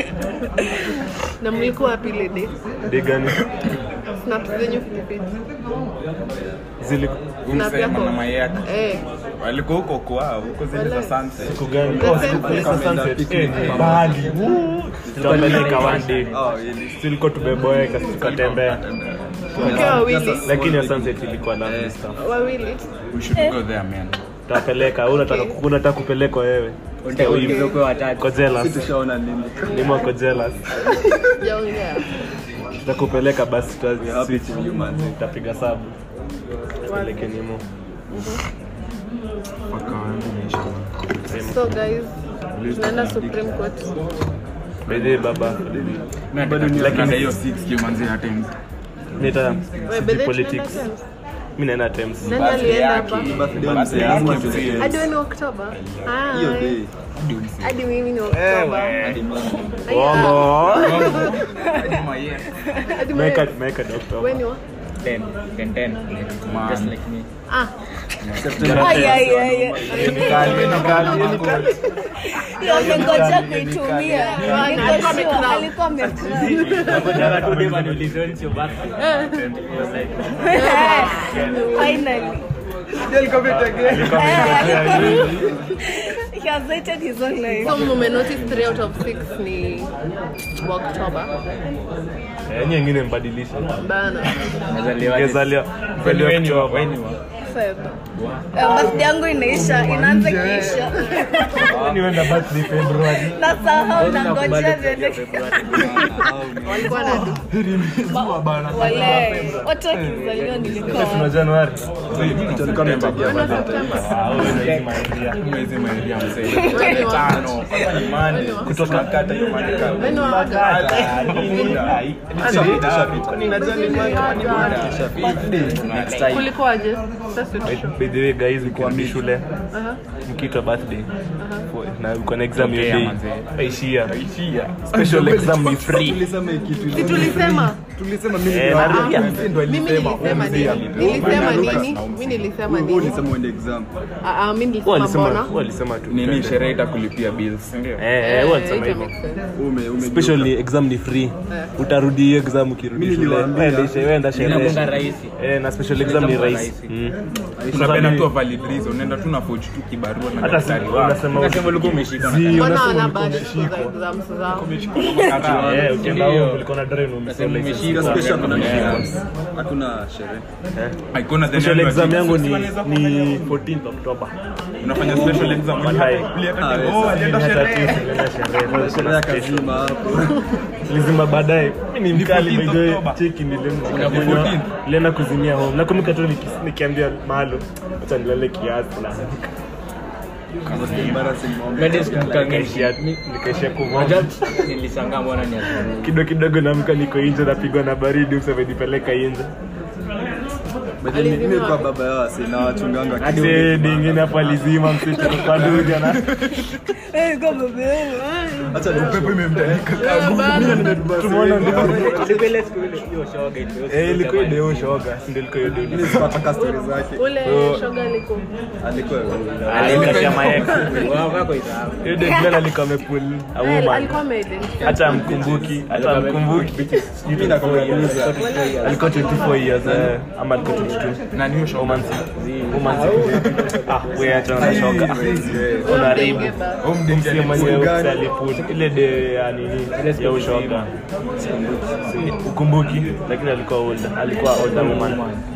na mlikuwa wapi ile day degani snaps zenyu fitfit zili snap yako mama yake eh walikuwa huko kwao huko zile za sunset siku gani The Oh, same siku place. za sunset eh ni mbali Woo. tutapeleka one day Oh, really? tulikuwa tumeboeka tukatembea mkiwa wawili lakini ya sunset ilikuwa lovely stuff wawili we should go there man tutapeleka wewe unataka unataka kupelekwa wewe ulivyokuwa watatu ko Si jealous tushaona nini? ni mwako jealous jaongea tutakupeleka basi tuta- We are happy to you, man. tutapiga sabu peleke nimo so guys tunaenda supreme court bedhe baba lakini hiyo 6 manzi hata nita Wewe, city bedhe politics tunaenda mi naenda Thames. nani alienda hapa Birthday mzee, lazima tusikie. hadi wewe ni oktoba Hiyo Hi. day. hadi mimi ni oktoba Hadi mimi. Bongo. hadi Meka wewe meka doctor. wewe ni wa 10, 10, 10, just like me. ah Ay, ay, ay, ay. Kali ni kali ni kali. Hiyo amengoja kuitumia. Niko Alikuwa sure, amecrown. alikuwa amecrown. Nakutaka tu dem aniulize, when is your birthday? It was like, Finally. He has waited his own life. so mume notice 3 out of 6 ni wa oktoba Eh, nyingine mbadilisha. bana nazaliwaje? Ngezalia Kwani Kweli wewe ni wa- Oktoba. wewe ni wa- Feb. Eh, birthday yangu inaisha, inaanza kuisha. niwenda birthday February Nasahau na ngojea ziende. walikuwa na du Wale, watu wakizaliwa Sasa nilikuwa tuna Januari Tulikuwa tunategea Ah, wewe ndio hizi maidia. mwezi maidia mzee Wewe wa- tano imani kutoka kata imani Wewe wa- kulikuwaje sasa tusho By the way guys mkiambi shule Aha. mkiitwa birthday na uko na exam hiyo Tokea, day manze. ishia special exam ni free tulisema kitu si tulisema tulisema mimi Eh, ndio- narudia. mimi ndio mimi alisema. nilisema nini nilisema nini mimi nilisema Wewe nini ulisema uende exam Ah, ah, mimi Wao nilisema walisema mbona wao walisema tu nini sherehe itakulipia bills ndio eh eh wao walisema Eh, hivyo it makes sense. ume ume special ni exam ni free utarudi hiyo exam ukirudi Mimi shule niliwaambia. Wewe ndio wewe ndio Inakuanga sherehe rahisi. eh na special exam ni rahisi rahisi. Mm. unapenda mimi- tu valid reason unaenda tu na forge tu kibarua na hata si daktari wako unasema Unasema ulikuwa umeshika na Zi, mbona unasema wana ulikuwa bado siku umeshikwa. za exams zao Karaa. Eh, ukienda Ndio. huko ulikuwa na drive na Unasema umesoma umeshika. Hiyo special kuna Yeah. hakuna sherehe Haikuwa then special annual exam exam. yangu Sisi ni wanaweza ni kufanya- 14th October unafanya special exam Baadaye. Ulienda Ah, tu- yes. oh, alienda Hata sherehe tu sikuenda sherehe sherehe ya kazima hapo lizima baadaye mimi ni Ni mkali 14th by the way October. cheki Una nilimkunywa 14th. nilienda kuzimia home nakumbuka tu niki- nikiambia malo acha nilale kiasi na embarrassing moment Bado sikumbukangi. nikaishia nikaishia kuvaa Unajua, nilishangaa mbona ni asubuhi. kidogo kidogo namka niko nje napigwa na baridi msemenipeleka nje But then mimi kwa baba yao asi na wachunganga hadi dingine hapo alizima msitu kwa duja na Eh, kwa baba yangu. acha ni upepo imemtandika tumeona ndio Ilikuwa ile siku ile hiyo shoga ilikuwa eh ilikuwa deo shoga si ndio ilikuwa deo mimi sipataka story zake ule shoga liko alikuwa alikatia maek Wao wako isahau. hiyo deo ndio alikuwa amepul a Eh, woman alikuwa ameidentify hata amkumbuki hata amkumbuki mimi nakuuliza alikuwa 24 years eh, ama alikuwa 22 na niyo show woman woman ah wewe acha na shoga unaribu Msia mwenyewe aliput ile de ya nini ya ushoga ukumbuki lakini alikuwa older alikuwa older woman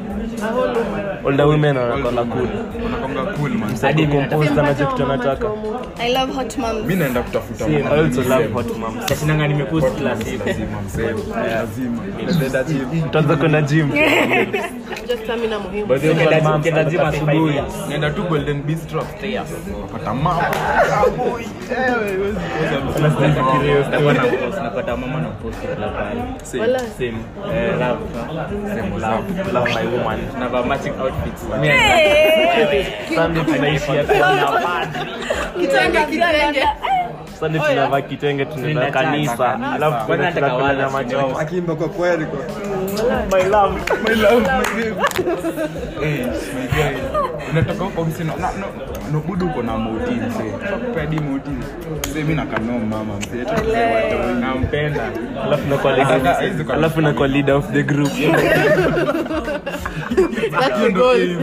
older women wanakuwa cool unakonga cool man hadi compost anajua kitu anataka I love hot moms. mimi naenda kutafuta I also love hot moms Sinanga nimepost kila siku. lazima mzee lazima nenda gym tutaanza kwenda gym just stamina muhimu By the way, Ukienda- moms ukienda gym wanataka asubuhi. five years. naenda tu golden bistro upstairs napata mama Unafikiria hiyo Nitakuwa na story. post, napata mama na post kila pahali. wala Same. Eh, love, love, love my woman. Navaa matching outfits. Sunday tunaishia kuona padri. kitenge kitenge Sunday tunavaa kitenge tunaenda kanisa alafu Kwanza nataka tunakula wala nyama kidogo. choma. akiimba kwa kweli kwa My love. my love my babe eh my guy unatoka huko msino na no no budu uko na moti mzee pedi moti mzee mimi nakano mama mzee hata mzee watu Nampenda. Alafu nakuwa leader- alafu nakuwa leader of the group that's the goal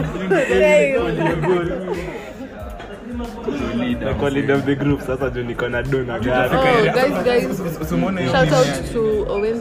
nakuwa leader of the group sasa juu niko na do na oh gari guys guys usimwone hiyo shout meme out to Owens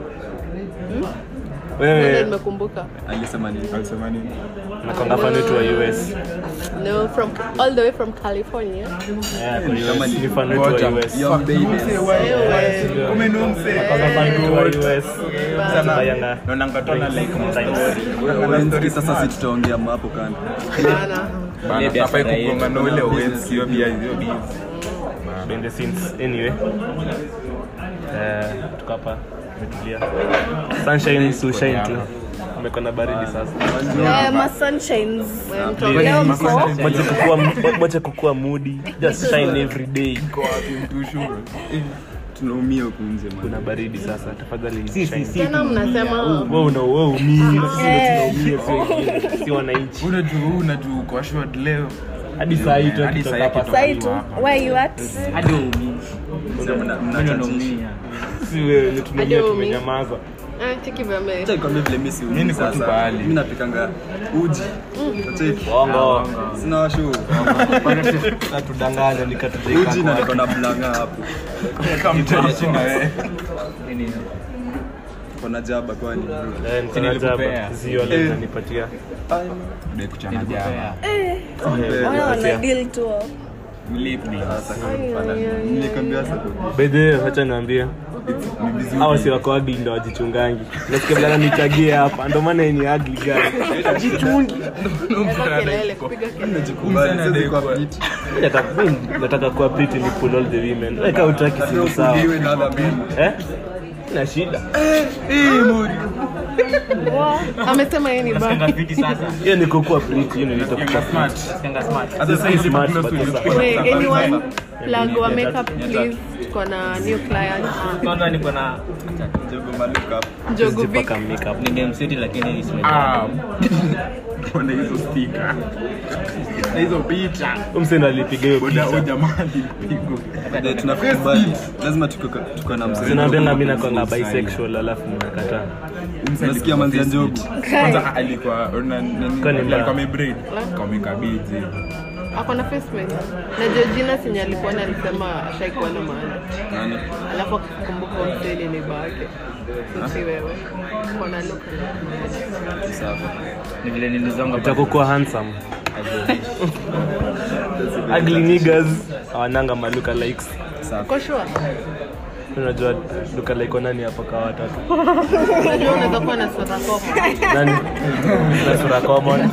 Ndio wewe nimekumbuka alisema nini alisema nini nakonga fan wetu wa US no from all the way from California Yeah, kwa US. ni fan wetu wa US young baby umeno mzee Nakonga fan wetu wa US sana Tubayanga. naona ngatona like Wenski sasa si tutaongea hapo kando bana bana Maybe hafai after kugonga na ule Owens hiyo bia hiyo bia behind the scenes anyway eh tuko hapa tumetulia sunshine to shine tu amekuwa na baridi sasa Eh, ma sunshines. Please, Leo mko mwache kukua mwache kukua moody just shine every day kwa wapi mtushu tunaumia huku nje man kuna baridi sasa tafadhali shine tena mnasema wewe una wewe umii tunaumia si wengine si wananchi unajua unajua kwa short leo hadi saa hii tu Hadi tukitoka saa hii hapa kitu- Sai tu. Where you at? Hadi umi. Sasa mna- Mimi mnachachisha. naumia. si wewe ni tumelia Hadi umi. tumenyamaza ah cheki vile Acha nikwambie vile mimi si Mimi niko tu sasa. pahali. Mimi napikanga uji. Acheki. bongo Sina washu. natudanganya nikatujeika Uji na niko na blanga hapo. kama mtani china wewe Nini? kona jaba kwani bro Eh, niko na jaba. nilikupea. Zio leo unanipatia. Ndio kuchana jana. Nilikupea. Eh, Wana wana nipatia. deal tu hapo. nilikwambia sasa By the way, wacha niambie hawa si wako ugly ndo wajichungangi nasikia vile ananichagia hapa ndo maana yeye ni ugly guy jichungi Weka kelele, kupiga kelele. nimejikubali sasa kwa fit Mimi nataka mimi nataka kuwa pretty ni pull all the women weka utaki si sawa ndiwe na other men eh na shida amesema yeye ni Nasikianga baki fiti sasa. hiyo ni kukuwa pretty hiyo nilito kukuwa Smart. Nasikianga smart. Hata sasa hizi smart kuna but swali sasa- tulikuwa Wait, tunasema. anyone plug wa makeup please tuko na new client Kwanza niko na jogo maluka hapo Njogu Vic Sijapaka makeup ningemseti lakini isime- Ah. Kuna hizo sticker. Na hizo picha. umsendo alipiga hiyo Boda picha huyo jamaa alipigwa. Ndio, tunakubali lazima tuko tuko na mzee zinaambianga mimi nakwanga bisexual alafu mnakataa Unasikia manzia njogu Kwanza alikuwa una nini? Kwani mbaya? Alikuwa amebraid. Kameka beads hivi. ako na face mask na Georgina sinye alikuwa na alisema ashaikuwa na maana nani alafu akakumbuka mseli ni bake si wewe kona look sawa ni vile nilizonga utakuwa handsome ugly niggas hawananga maluka likes Uko sure? unajua duka like nani hapa kwa watatu Unajua unaweza kuwa na sura koma. nani na sura common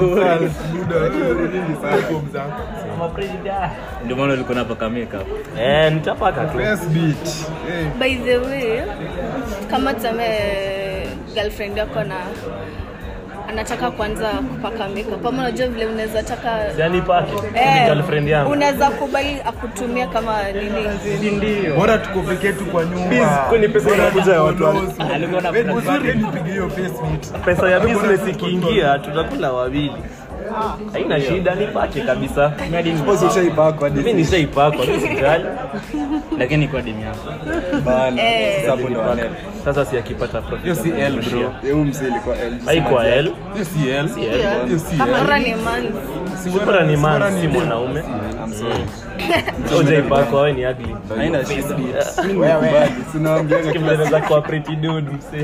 ndio maana ulikuwa napaka makeup eh nitapaka tu Best beat. Eh. by the way kama tuseme girlfriend yako na anataka kuanza kupaka makeup kama unajua vile unaweza taka yani pake Eh, ni girlfriend yangu unaweza kubali akutumia kama nini Bora tuko peke yetu kwa nyumba. kwani pesa inakuja ya watu wa- alikuwa na Wewe uzuri nipige hiyo face beat. pesa ya business ikiingia tutakula wawili haina shida nipake kabisa suppose ushaipakwa hadi mimi nishaipakwa mimi sijali lakini kwa dini yako bana Eh. sasa hapo ndo wanene sasa si akipata profit Hiyo si L bro. yeye mzee ilikuwa L haikuwa L Hiyo si L. si L Hiyo si bora L. ni man bora ni man si mwanaume I'm sorry ujaipakwa wewe ni ugly haina shida mimi nimekubali sinaambianga kila kimeweza kuwa pretty dude msee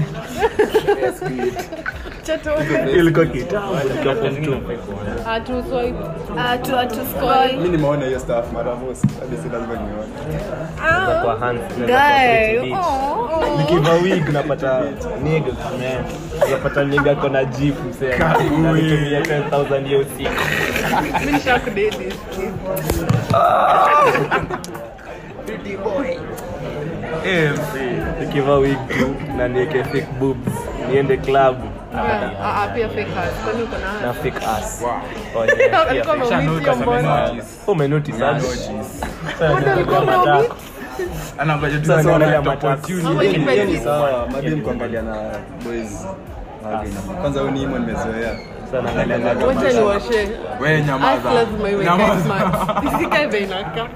ilikuwa kitambo nikiwa form two. Atu swipe. Ah, tu atu scroll mimi nimeona hiyo stuff mara moja hadi si lazima nione Naweza kuwa handsome, naweza kuwa pretty guy bitch. oh nikiva wig napata nigga man napata nigga kona jeep msee anatumia 10000 hiyo siku Mimi nishakudate. eh msee nikiva wig tu na niweke fake boobs niende club Ah, ah, pia fake ass. Kwani uko na na fake ass Oh, yeah, pia Alikuwa fake. ameumizwa mbona? umenotice aje? Sasa Mbona alikuwa ndio ameumizwa? matako. Anangoja tu Sasa sana naangalia na matako. opportunity. Ama Hiyo ni- nipe hiyo ni tips. sawa madem kuangalia na boys Wageni. kwanza huyu ni imo nimezoea Sasa naangalia matako. Wacha niwashe. Wewe Ass nyamaza. lazima iwe Nyamaza. smart. Isikae vile inakaa.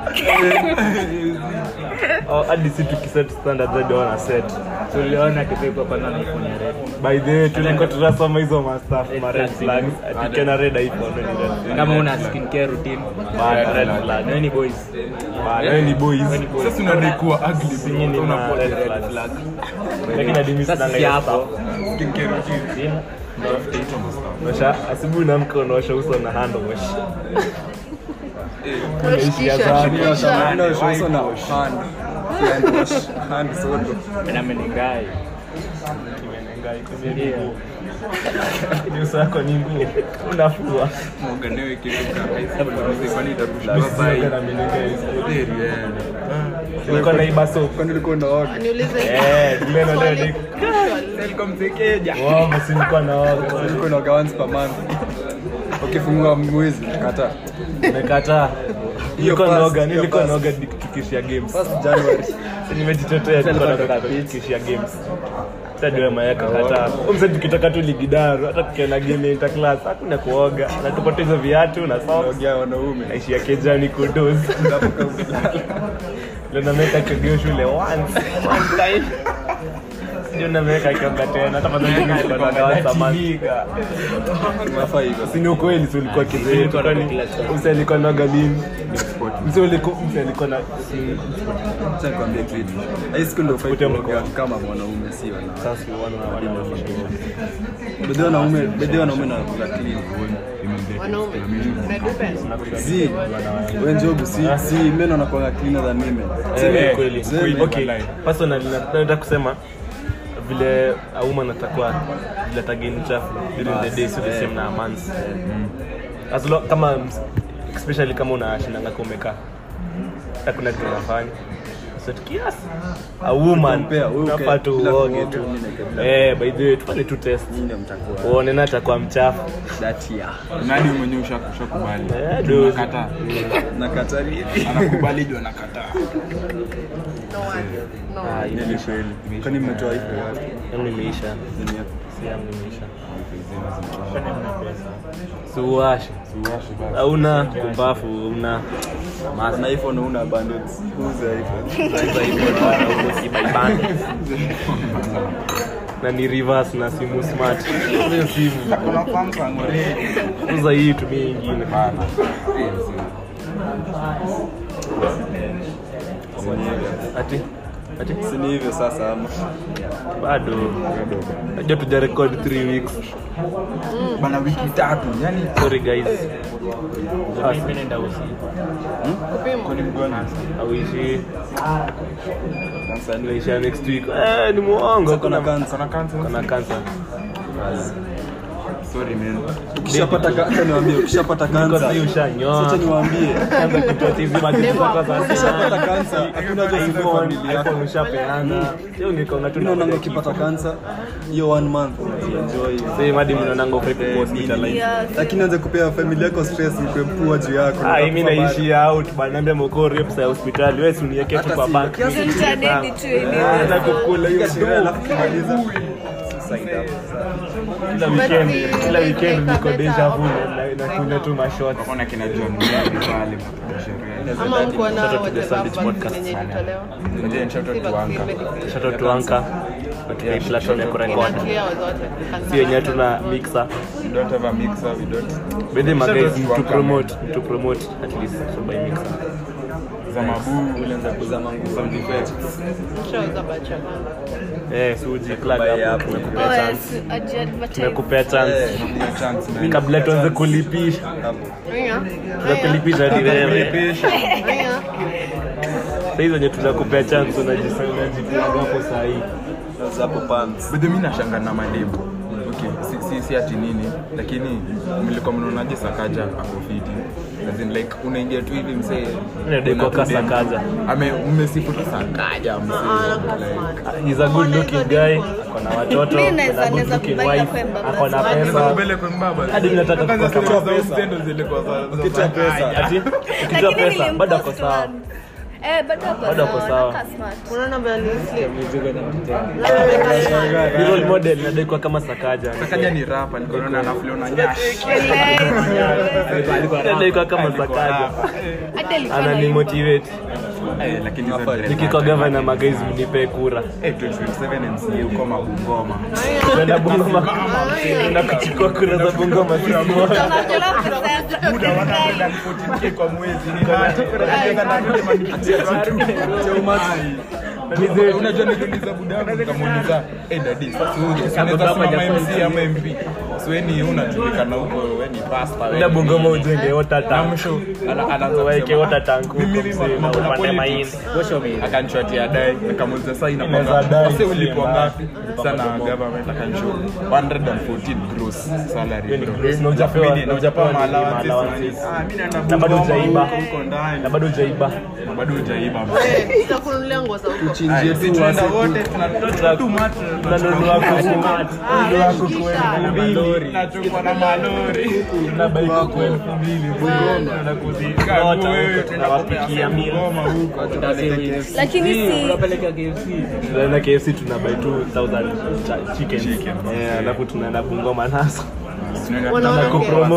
Oh, hadi si tukiset standard zaidi wana set tuliona kipekwa kwanza na iphone ya red by the way tulikuwa tunasoma hizo mastaf ma red flags. flags atikena red iphone ni red flag. kama una skincare routine Bana, red flag wewe ni boys Bana, wewe ni boys Sasa unadai kuwa ugly Nyinyi ni bro. ma Unakuwa red red flag. flag. lakini hadi mimi sasa sina si hiyo hapo stuff. Skincare routine. Sina. Osha asubuhi naamka unaosha uso na hand wash Kisha, Shazam. shukisha. No, she also na hand hand wash hand sodo na menigai Ni uso wako ni nguo unafua Muunganiwe kitu kama hizo. Kwani itakushtua Usiweke sahi. na menengai. Heri, eh. Ulikuwa na ibaso kwani ulikuwa unaoga Niulize. Eh, Glenn Swali. Odedi. Welcome Msekeja. Wow, basi nilikuwa naoga. ulikuwa unaoga once per month ukifungua mwezi kata Nimekataa. Nilikuwa first, naoga, hiyo nilikuwa first. naoga tukishia games. first January Nimejitetea nilikuwa naoga tukishia games. Hata ndio mayaka kataa. Umse tukitaka tu ligidaru, hata tukienda game inter class, hakuna kuoga. Na tupate hizo viatu na socks. unaogea wanaume Naishia kejani kudozi. Leo nameka kogeo shule once, one time. ndio nameweka kionga tena hata kama nilikuwa na dawa zamani Unafaa hivyo. si ni ukweli si ulikuwa kizee kwani mse alikuwa na galini mse ulikuwa mse alikuwa na si Acha nikwambie kitu. High school ndio ufai Kutia kuongea mkono. kama mwanaume si wanawake. sasa wana wana Bedhi wanaume, bedhi wanaume na kula clean. Wanaume. Medupe. Si, wewe njogu si si men wanakuwa cleaner than women. Si Eh, ni eh, kweli. kweli. Okay, personally na- nataka kusema vile auma natakuwa vile tageni chafu during the day so the same na months as lo, kama especially kama unashindanga kwa umekaa hakuna kitu unafanya so kiasi a woman Compare, wewe uke- unafaa tu bila uoge kuoga, tu mimi nikae bila eh by the way tufanye tu test Nyinyi ndio mtakuwa uone na atakuwa mchafu that year. nadi mwenyewe usha- ushakubali Eh, dude. Unakataa. Nakata nini? anakubali juu anakataa No one. No Ah, one. hiyo Ni kweli. Kwani mmetoa hivyo wapi? yangu imeisha Nini hapo? si yangu imeisha suwashi hauna kumbafu una Na iPhone una bundles. Uza iPhone. na ni reverse na simu smart hiyo simu uza hii tumie ingine ati ati Si ni hivyo sasa ama? bado najua tuja record 3 weeks bana wiki tatu yani sorry guys Mimi naenda usi. Kupimwa. auishi Sasa ni naisha next week eh ni muongo kuna kuna kansa. kana kansa kuna cancer sorry man Ukishapata kansa niwaambie, ukishapata Niko kansa. sasa ushanyoa Sasa niwaambie. Anza kutoa hizi matatizo zako za Ukishapata kansa, hakuna haja ya iPhone, familia yako. iPhone ushapeana. Sio niko na tu Mimi naona ukipata kansa hiyo one month enjoy. Sasa hadi mnaonanga ukai kwa hospital. Yes. Lakini anze kupea familia yako stress ikwe pua juu yako. Ah, mimi naishi out bana, niambia mkori pesa ya hospitali. Wewe si uniweke tu Hata kwa si- bank. kiasi Mimi Tutadedi tu Ah, ile. na kukula hiyo Piga sherehe alafu shida. kimaliza. Suicide hapo. Kila weekend, kila weekend niko deja vu na na kunywa tu mashot. Ona kina John Mary pale kwa sherehe. Ama mko na Shout out to the whatever Sandwich vaccine Podcast. yenye ilitolewa. Ngoja ni shout out Si to vaccine, Anka. medicine. Shout out to Anka. Na tuna platform ya Ina kurekod. clear zote. Si yenyewe tuna mixer. We don't have a mixer, we don't. Bende Shout out magazi to to Anka, promote, to promote at least so by mixer. Za mabu. Ulianza kuzama nguo. Sound effects. Shauza bacha kwanza. Eh, suji plug Buy hapo hapo. tumekupea Oh, chance. yes, aje advertise. Tumekupea chance. Kuna chance man. Kabla tuanze kulipisha. Hapo. Aya. Tunakulipisha hadi wewe. Aya. Sasa hizo zenye tunakupea chance unajisaidia unajiplug hapo saa hii. Sasa hapo pants. But mimi nashanga na mademu. Okay, si, si, si ati nini, lakini mlikuwa mnaonaje Sakaja ako fiti? As in like unaingia tu hivi msee. Ndio una kwa tu demu. Sakaja. Ame umesifu tu Sakaja msee. like, He's a good looking guy. Ako na watoto. Mimi ako naweza- na good naweza looking kubali wife, kwamba Ako na basi. pesa. mbele kwa mbaba. Hadi mimi nataka Kwanza kupata zile pesa. za Upendo zilikuwa za- za Ukitoa pesa. Sakaja. Ati ukitoa Lakini pesa bado ako nilimpost sawa. one. Eh, bado ako Bado ako sawa. sawa. Anakaa smart. Unaona vile ni sleep. Ni role model nadai kuwa kama Sakaja. Sakaja ni rap, alikuwa anaona anaflow na nyash. Nadai kuwa kama Sakaja. Hata alikuwa na Ananimotivate. Eh, lakini hizo dread Nikikuwa zake. governor magaiz mnipe kura. Eh, 2027 MCA uko Mabungoma. Tuenda Bungoma. Tuenda kuchukua kura za Bungoma sisi wote. Tunachora process. Muda 114k kwa mwezi ni nani? Unajua na ndio manifestation tu. Ai. Unajua niliuliza budangu nikamuuliza, "Eh dadi, sasa wewe unaweza simama MC ama MP?" So wewe ni unajulikana huko, wewe ni pastor. wewe Tuenda ni Bungoma nini. ujenge water Na tank. mwisho ana- anaanza Waeke kusema, water tank huko "Mimi mzee, mambo na na upande politics." mahindi. Akanichotia dai, nikamuuliza sasa Inaweza inakuwa dai, sasa ulipwa si ngapi? mbaya. Sana government akanishow 114 gross salary. Hiyo ni bro. gross, na hujapewa- Mimi- na hujapewa na hujapewa allowances, allowances. ah, mimi naenda Na bado Bungoma hujaiba. huko, huko ndani. Na bado hujaiba. Na bado hujaiba. Eh, Tutakununulia nguo za huko. Chinjie tu Tunaenda wase- wote tunatoa tu matu. Tunanunua kuku. Ah, Tunanunua kuku shikisha. elfu mbili. Tunachukua na malori. Tunabai kuku elfu mbili. Bungoma. Kazi Tunakuzikota wewe, huko, tunawapikia meal. Bungoma huko. Lakini si tunaenda KFC tunabai 2000 cha- chickens. Eh, alafu tunaenda Bungoma nazo Tunaenda Wanaona na tunataka kupromote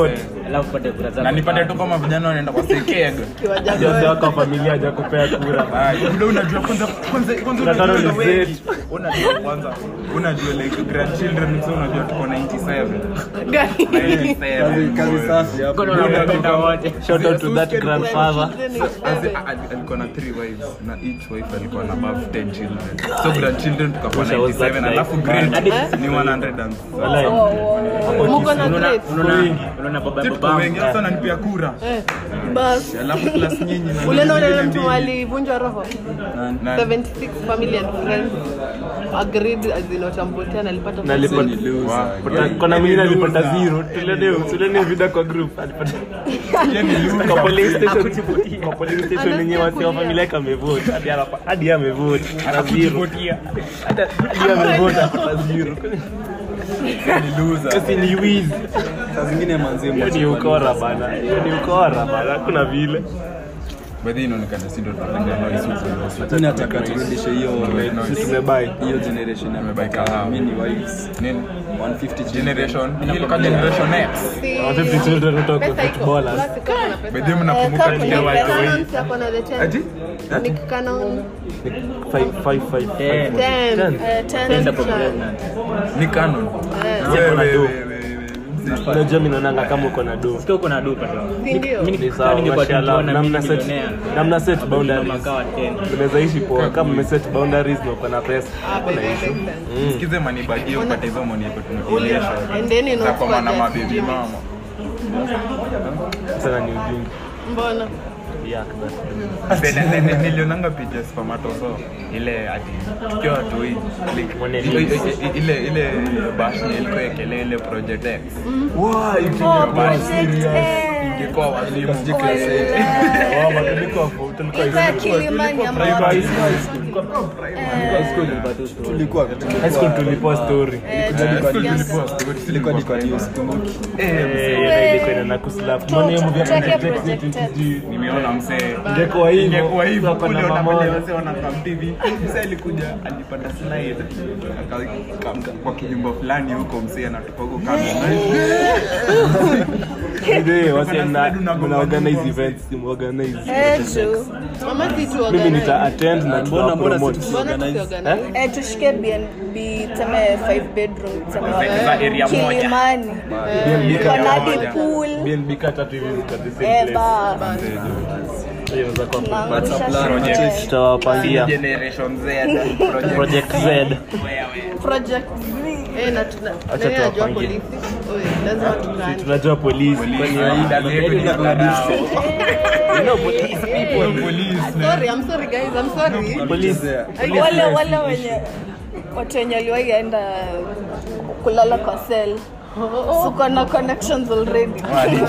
alafu pate kura zako na nipate tu kama vijana wanaenda kwa sekeg kiwanja Mzee wako wa familia hajakupea kura Muda unajua kwanza kwanza kwanza Unataka unajua ni wengi. zetu. unajua kwanza unajua like grandchildren so unajua tuko 97 gani 97 kazi kazi safi hapo Mkono unapenda wote shout out to that grandfather As in, a- a- alikuwa na three wives na each wife alikuwa na above 10 children so grandchildren tukakuwa Wish I was that 97 guy. alafu grade Hadi- ni 100 and Walai. muko na unaona grades unaona unaona baba tuko baba wengi sasa nanipia kura Eh, bas alafu plus nyinyi na ule nyinyi naona zingine mtu mbili. alivunjwa roho Na- 76 family and friends agreed as in watamvotea na alipata Na alipata- Ni loser. Pata- kuna mwingine alipata zero tulene tulene vida kwa group alipata Yeye ni loser. kwa police station kwa police station yenye wasi wa familia yake amevote hadi anapa hadi yeye amevote ana zero hata hadi yeye amevote apata zero Ni loser. kasi ni wizi saa zingine manzie hiyo ni ukora bana hiyo ni ukora bana kuna vile By the way, inaonekana si ndo tunapenda noise huko. mi nataka turudishe hiyo sisi tumebai hiyo generation ya Amebuy kahawa. mini wives Nini? 150 generation ilikuwa generation X Watu ni children watoka pesa iko footballers Basi kama na pesa. by the way mnakumbuka Eh, tukiwa company watu Canon wengi si ako na the 10. Ati? Nick Cannon, five five five Ten. five 10. Eh, ten Tenda kwa child. pregnant ni canon Eh, Wewe, kuna wewe, do. wewe, wewe. unajua mimi naonanga kama uko na do sio kuna dupa tu Si ndio? mimi ni sawa ningekuwa mashallah tukiona namna mimi set millionaire. namna set boundaries makawa 10 unaweza ishi poa kama umeset boundaries na uko na pesa Ah, baby, unaishi baby. sikize manibajie upate hizo money yako tunakilisha And then you know za kwa maana what mabibi that's mama sana ni ujinga mbona yeah Bene- ne- ne- nilionanga picha spamatoso ile ati tukiwa watu hii like, Mwane ile- Lewis. ile- ile ile bash ilikuwa ekele ile project X Oh, Project X. ingekuwa walimu wao tulikuwa tulikuwa Ilikuwa ya Kilimani ama High tulikuwa high school tulipoa story Eh, tulikuwa ni kwa news kumbuki Eh, ile ilikuwa ina nakuslap mbona hiyo movie Tuweke ya Project X. nimeona msee ingekuwa hivyo ingekuwa hivyo Tuko na kule mamoja. unapale wase wanakam TV msee alikuja alipata slide Aka- ka- kwa kijumba fulani huko msee anatoka huko kando Ndio, wasi Kuna mna slide unagongwa mna organize nyumba, events simu organize Eh, true. mama si tu mimi organize. nita attend na Mbona- tuta mbona promote si- Mbona Organize. tusiorganize? Eh, tushike BNB tuseme 5 bedroom tuseme Za- za area moja. Kilimani. BNB Iko na kama hadi moja. pool. BNB kaa tatu hivi ziko the same Eh, place ba. hiyo inaweza kuwa Tunaangusha plan, sherehe. project. tutawapangia generation Z project project Z Project Z. Eh, na tuna- Acha nani anajua tuwapangie. polisi? Oye, lazima tukae. tunajua polisi kwani Aida zetu ni mtandao. you know police people Police, Sorry, I'm sorry guys, I'm sorry. police wale wale wenye watu wenye waliwahi enda kulala kwa sel suko na connections already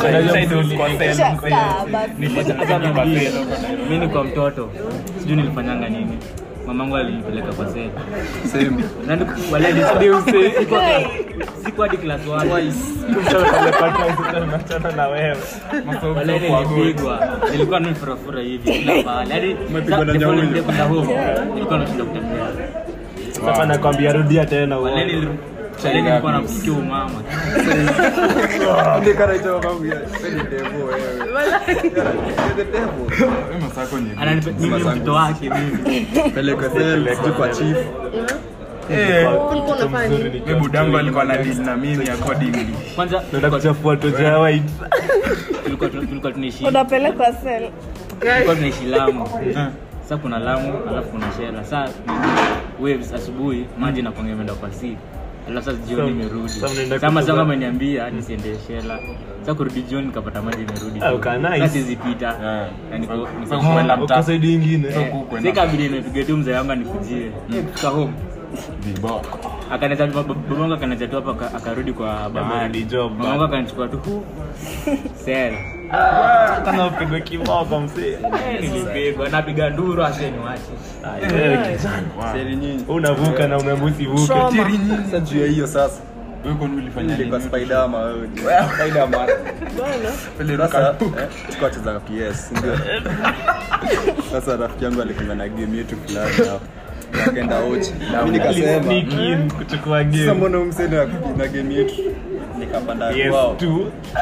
Chaka, basi. mi ni kwa mtoto sijui nilifanyanga nini mamangu alinipeleka kwa seli same Nani- wale ni- Sikuwa- sikuwa hadi class one. tunachana na wewe Wale nilipigwa nilikuwa nimefurafura hivi kila mahali hadi Umepigwa na before nyauyo. niende kwenda home nilikuwa nashinda kutembea sasa nakwambia rudia tena wale uone. nili- wale nilikuwa namsikia umama ndio kana hicho babu ya ni devil wewe the devil Wewe masako nye- Ananipe- mimi ni mtoto wake mimi peleka sel sijui kwa chief Eh, Ulikuwa unafanya nini? wewe budangu alikuwa na deal na mimi accordingly kwanza naenda kuchafua toja ya white tulikuwa tulikuwa tunaishi unapelekwa sel tulikuwa tunaishi Lamu. Sasa kuna Lamu alafu kuna Shela. Sasa waves asubuhi maji inakuanga imeenda kwa sea. Alafu sasa jioni So, imerudi. sasa mnaenda Sasa kucheza- sasa ameniambia nisiende Shela. Sasa kurudi jioni nikapata maji imerudi. Ah, uka nice. Sasa siwezi pita. Yeah. Na niko So- niko so kuenda mtaa. uko saidi ingine Eh, huku kwenda. Sika bidi nimepiga tu mzee wangu anikujie. Kufika home. Vibo. Akaniacha babangu akaniacha tu hapa aka- akarudi kwa bahari. ni job, Mamangu bana. akanichukua tu hu. Sel. kana upigwe kiboko msee Nilipigwa napiga nduru aseni wache. Ah, wewe kijana seli nyinyi unavuka na umeambusi vuke Trauma. sasa juu ya hiyo sasa Wewe kwani ulifanya nilikuwa nini? spiderman wewe spiderman Pele sasa ruka- eh, tulikuwa tunacheza PS ndio sasa rafiki yangu alikuwa na game yetu fulani hapo akaenda ochi mimi nikasema Sneak in kuchukua sasa game mbona umseni na game yetu nikapanda kwao PS2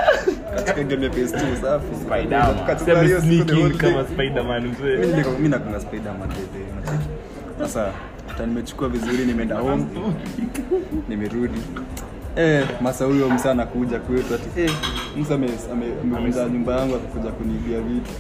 katika game ya PS2 safi Spider-Man. Katika hiyo Semi siku the whole sneaking day. kama Spider-Man mzee. Mimi niko- mimi nakunga Spider-Man bebe, unacheki. Sasa hata nimechukua vizuri, nimeenda home, nimerudi Eh, masa huyo msa anakuja kwetu ati eh, msa ame- ame- amevunja nyumba yangu akakuja kuniibia vitu.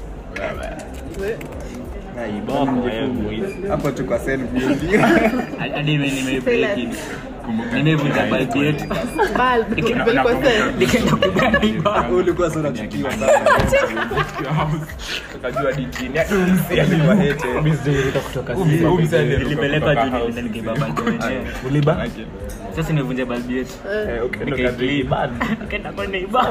Ai, bwana, ningefunga. Hapo tu kwa self building. hadi nime- nimebreak in. nimevunja balbu yetu Bulb, ilikuwa sawa. nikaenda kupigana ibao Ulikuwa sana chukiwa sana. Tukajua di chini. Hadi umsi alikuwa hete. Mimi sijaruka kutoka Umsi Simba. aliruka nilipelekwa kutoka juu house. nikaenda nikaiba balbu yenyewe Uliba? sasa nimevunja balbu yetu Eh, okay, ndo Nikaiclean. kadri bad. nikaenda kwa neighbor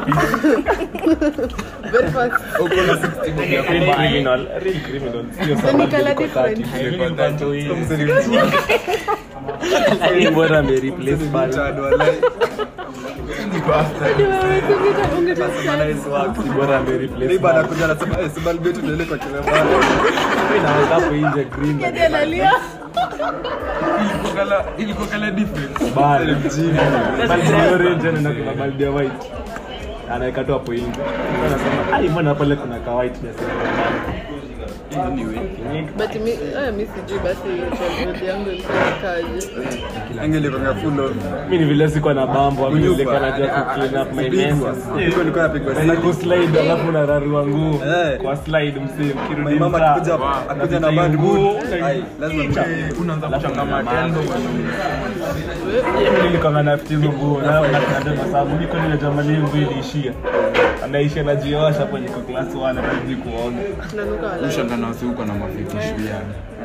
Very fast. Uko na 60 bob ya Real kubuy. criminal, real criminal. Sio Ni sababu color niko different. 30. Nilikuwa ndani. Msa ni mjinga. Hii bora ame replace Msa ni bad. mchad, walai. Si bora ame replace Neighbor bad. anakuja anasema, "Eh, si bulb yetu ndio ile kwa Kilemani." Mimi naweka hapo nje green. Hadi analia. Ilikuwa kala- ilikuwa kala different. Bad. Baldi ya orange na kuna baldi ya white. Anaweka tu hapo nje. Sasa anasema, "Ai, mbona pale kuna ka white na But mi, eh, mi sijui basi childhood yangu ilikuwa ikaje. Angelikuwa full of Mimi ni vile sikuwa na bambo, mimi Kunyupa. nilikuwa najua ku clean up my Kupigwa. messes. Nilikuwa nilikuwa napigwa Na slide. ku slide alafu unararua nguo Eh. kwa slide msee My ukirudi mama mtaa. akikuja akuja na bad mood. Ai, lazima mchape. Unaanza kuchangama tendo. Mimi nilikuwa na hizo nguo na na ndio na sababu niko nile jamani nguo iliishia. Anaisha na jiosha hapo niko class 1 hata sijui kuoga. Nanuka wala. Ushangana wasiuko na mafitishu ya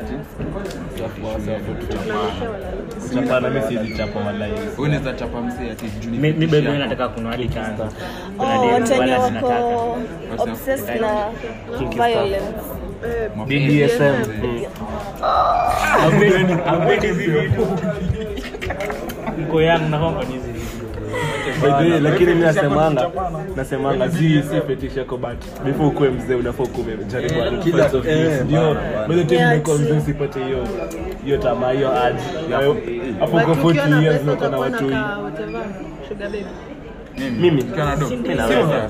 Chapana mimi siwezi chapa wallahi. unaweza chapa msee ati juu ni mi mi fetish bebe yako. nataka kununua hadi chanza kuna Oh, demu watu wenye wala wako zinataka obsessed na violence. BDSM. Hapendi hizi vitu mko yangu na kwamba ni hizi vitu By the way, lakini mimi nasemanga nasemanga zi si fetish yako but before ukue mzee unafaa ukuwe umejaribu other Kila- parts of eh, things. Ndio bana, bana. by the time Yeah, unakuwa true. mzee usipate hiyo hiyo tamaa hiyo urge. Na hapo But kwa ukiwa 40 na years pesa uko na utakuwa watu wengi. na whatever, sugar baby. Mimi Ukiwa na do. mimi naweza.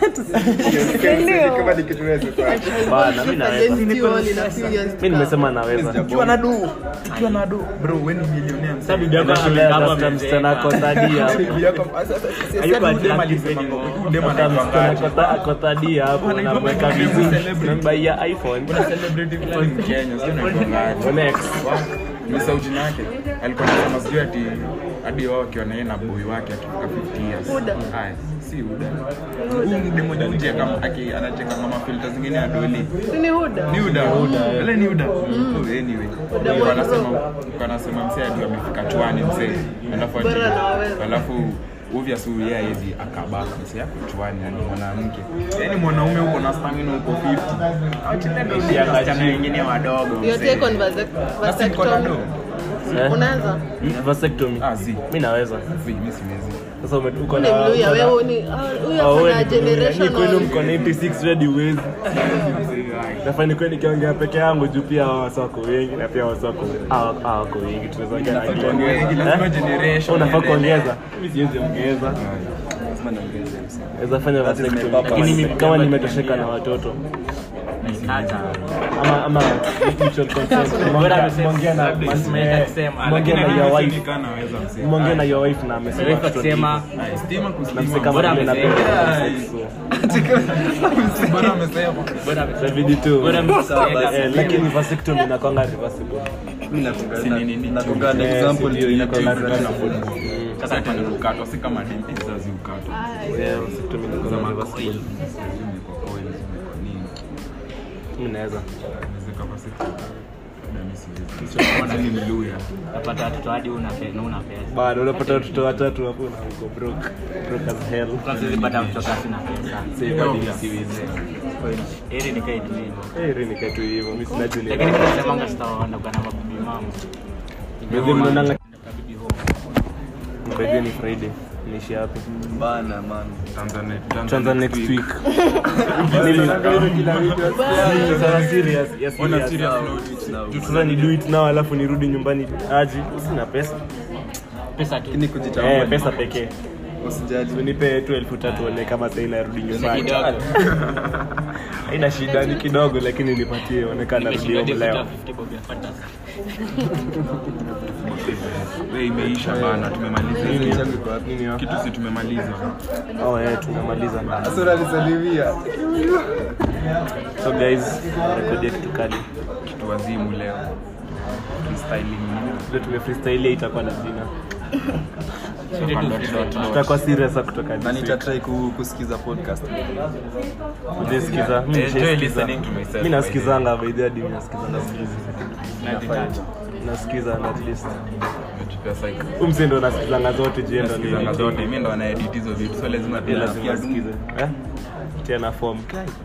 Kama ni kitu wewe sasa. Bana mimi naweza. Against you all in a few years to Mimi nimesema naweza. Ukiwa na do. Ukiwa na do. Bro, wewe ni millionaire msee. sababu bibi yako Anashulea amekaba tafuta msichana ako third hapo. Bibi yako- sasa- sasa- sasa- Hayuko sasa dem attractive alisema anymore. ngo- dem Tafuta anaitwa msichana ngaje? ako tha- ako third hapo Anaitwa unamweka ngaje? vizuri. Celebrity. Unambaia iPhone. Kuna celebrity fulani Mkenya, sijui anaitwa ngaje. Rolex. Nimesahau jina yake. Alikuwa anasema sijui ati hadi wao wakiwa na yeye na boy wake akifika 50 years. Huda. Aya, si Huda. Huyu mdemo mmoja kama aki anacheka kama filter zingine ya doli. Si ni Huda? Ni Huda. Ile ni Huda. Oh, anyway. Huda Alikuwa mwanzo. anasema alikuwa anasema msee hadi amefika chwani msee. Alafu ati Bora anaweza. alafu obviously yeye hawezi akabaka msee yako chwani yani mwanamke. Yaani mwanaume uko na stamina uko 50. Ati ndio ndio wasichana wengine wadogo. Your msee. take on vasect- Basi niko na do. vasectomy? Eh? Unaweza? Vasectomy. Ah, zi. Mimi naweza. Zi, mimi siwezi. Sasa ume- uko Ni na Mluya, uko na- wewe ni ah, huyu Ah, wewe afanya ni Mluya. Ni kwenu generational. mko 96 ready uwezi. Nafaa nikuwe nikiongea peke yangu juu pia hao wasa wako wengi na pia wasa wako hawa- hawa wako wengi tunaweza ongea na Inafaa kila tuongee wengi, lazima Eh? generation Unafaa iendelee. kuongeza. Mimi siwezi ongeza. Lazima niongeze msa. Naweza fanya That is my vasectomy. purpose. Lakini mimi kama nimetosheka na watoto Kata. ama ama mutual consent. Mwongea- mwongea na Simeweza kusema, mwongea na Lakini your mimi wife. sinikana naweza msee. Mwongea na your wife na amesema Refa watoto kusema ni- Ay, stima na kustima. mse kama Bora vile amesema. napenda Ay. sex, so. Bora amesema. bora Itabidi tu. bora Eh, lakini vasectomy inakwanga reversible. Mimi natunga Si nini, nini, natunga an Eh, example si ndio, to inakwanga YouTube. reversible. Sasa ati ni kukatwa, si kama dimpi zazi ukatwa. Yeah, vasectomy inakwanga Zama reversible. coil. Zimekuwa coil, zimekuwa nini. Mimi naweza. Zimeweka vasectomy. Labda mimi siwezi. Kwanza ni Mluya. utapata watoto hadi una pe- na una pesa Bado unapata watoto watatu hapo na uko broke. Broke as hell. kwanza zipata mtoto asina pesa Sasa hadi siwezi. heri nikae tu hivyo Eh, rini katu hivyo. Mimi sina juni. lakini mimi nasemanga sitawaona kwa na mabibi mama Mimi mnaonanga bibi home Friday ni Friday. Niishi hapo. Bana man. Tanzania. Tuanza next week. Nili- Sasa serious, yes, Ona serious. serious Now, note. now. Juu Sasa ni do it now alafu nirudi nyumbani aji. Sina pesa. pesa tu Lakini Eh, kujitambua. pesa pekee. usijali unipe tu elfu tatu one kama sahii narudi nyumbani kidogo haina shida ni kidogo lakini nipatie onekana narudi home leo we imeisha bana tumemaliza Nini? hizi. Changu iko wapi? Nini yo? kitu si tumemaliza oh yeah tunamaliza Sasa unanisalimia. so guys rekodia kitu kali kitu wazimu leo Freestyling. ndio tume freestyle itakuwa na jina Dot, dot, dot. tutakuwa serious sa kutoka Na this week nitatry ku- kusikiza podcast. Ujesikiza mimi Enjoy nishaisikiza. listening to myself, mimi by nasikizanga by the way hadi mimi nasikizanga sikizi nasikiza at least Nimetupia psych. umse ndo nasikizanga zote je ndo ni Nasikizanga zote mi ndo wanaedit hizo vitu so lazima pia pia lazima nasikize eh tena form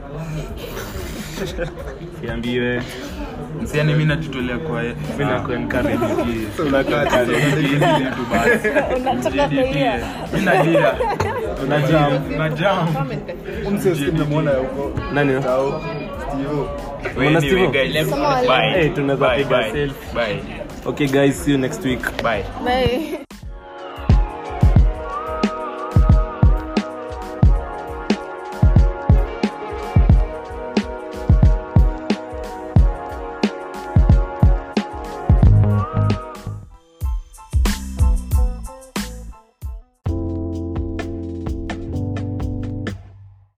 siambiwe msiani mi najitolea kwa mimi na kuencourage So unakaa chini, tu basi unataka kuia mi nalia una jam na jam Umse usimemwona huko. nani Tao, Steve. Umeona Steve? guys Sema wale. bye Eh, tunaweza Bye, piga bye. selfie. bye okay guys see you next week bye Bye.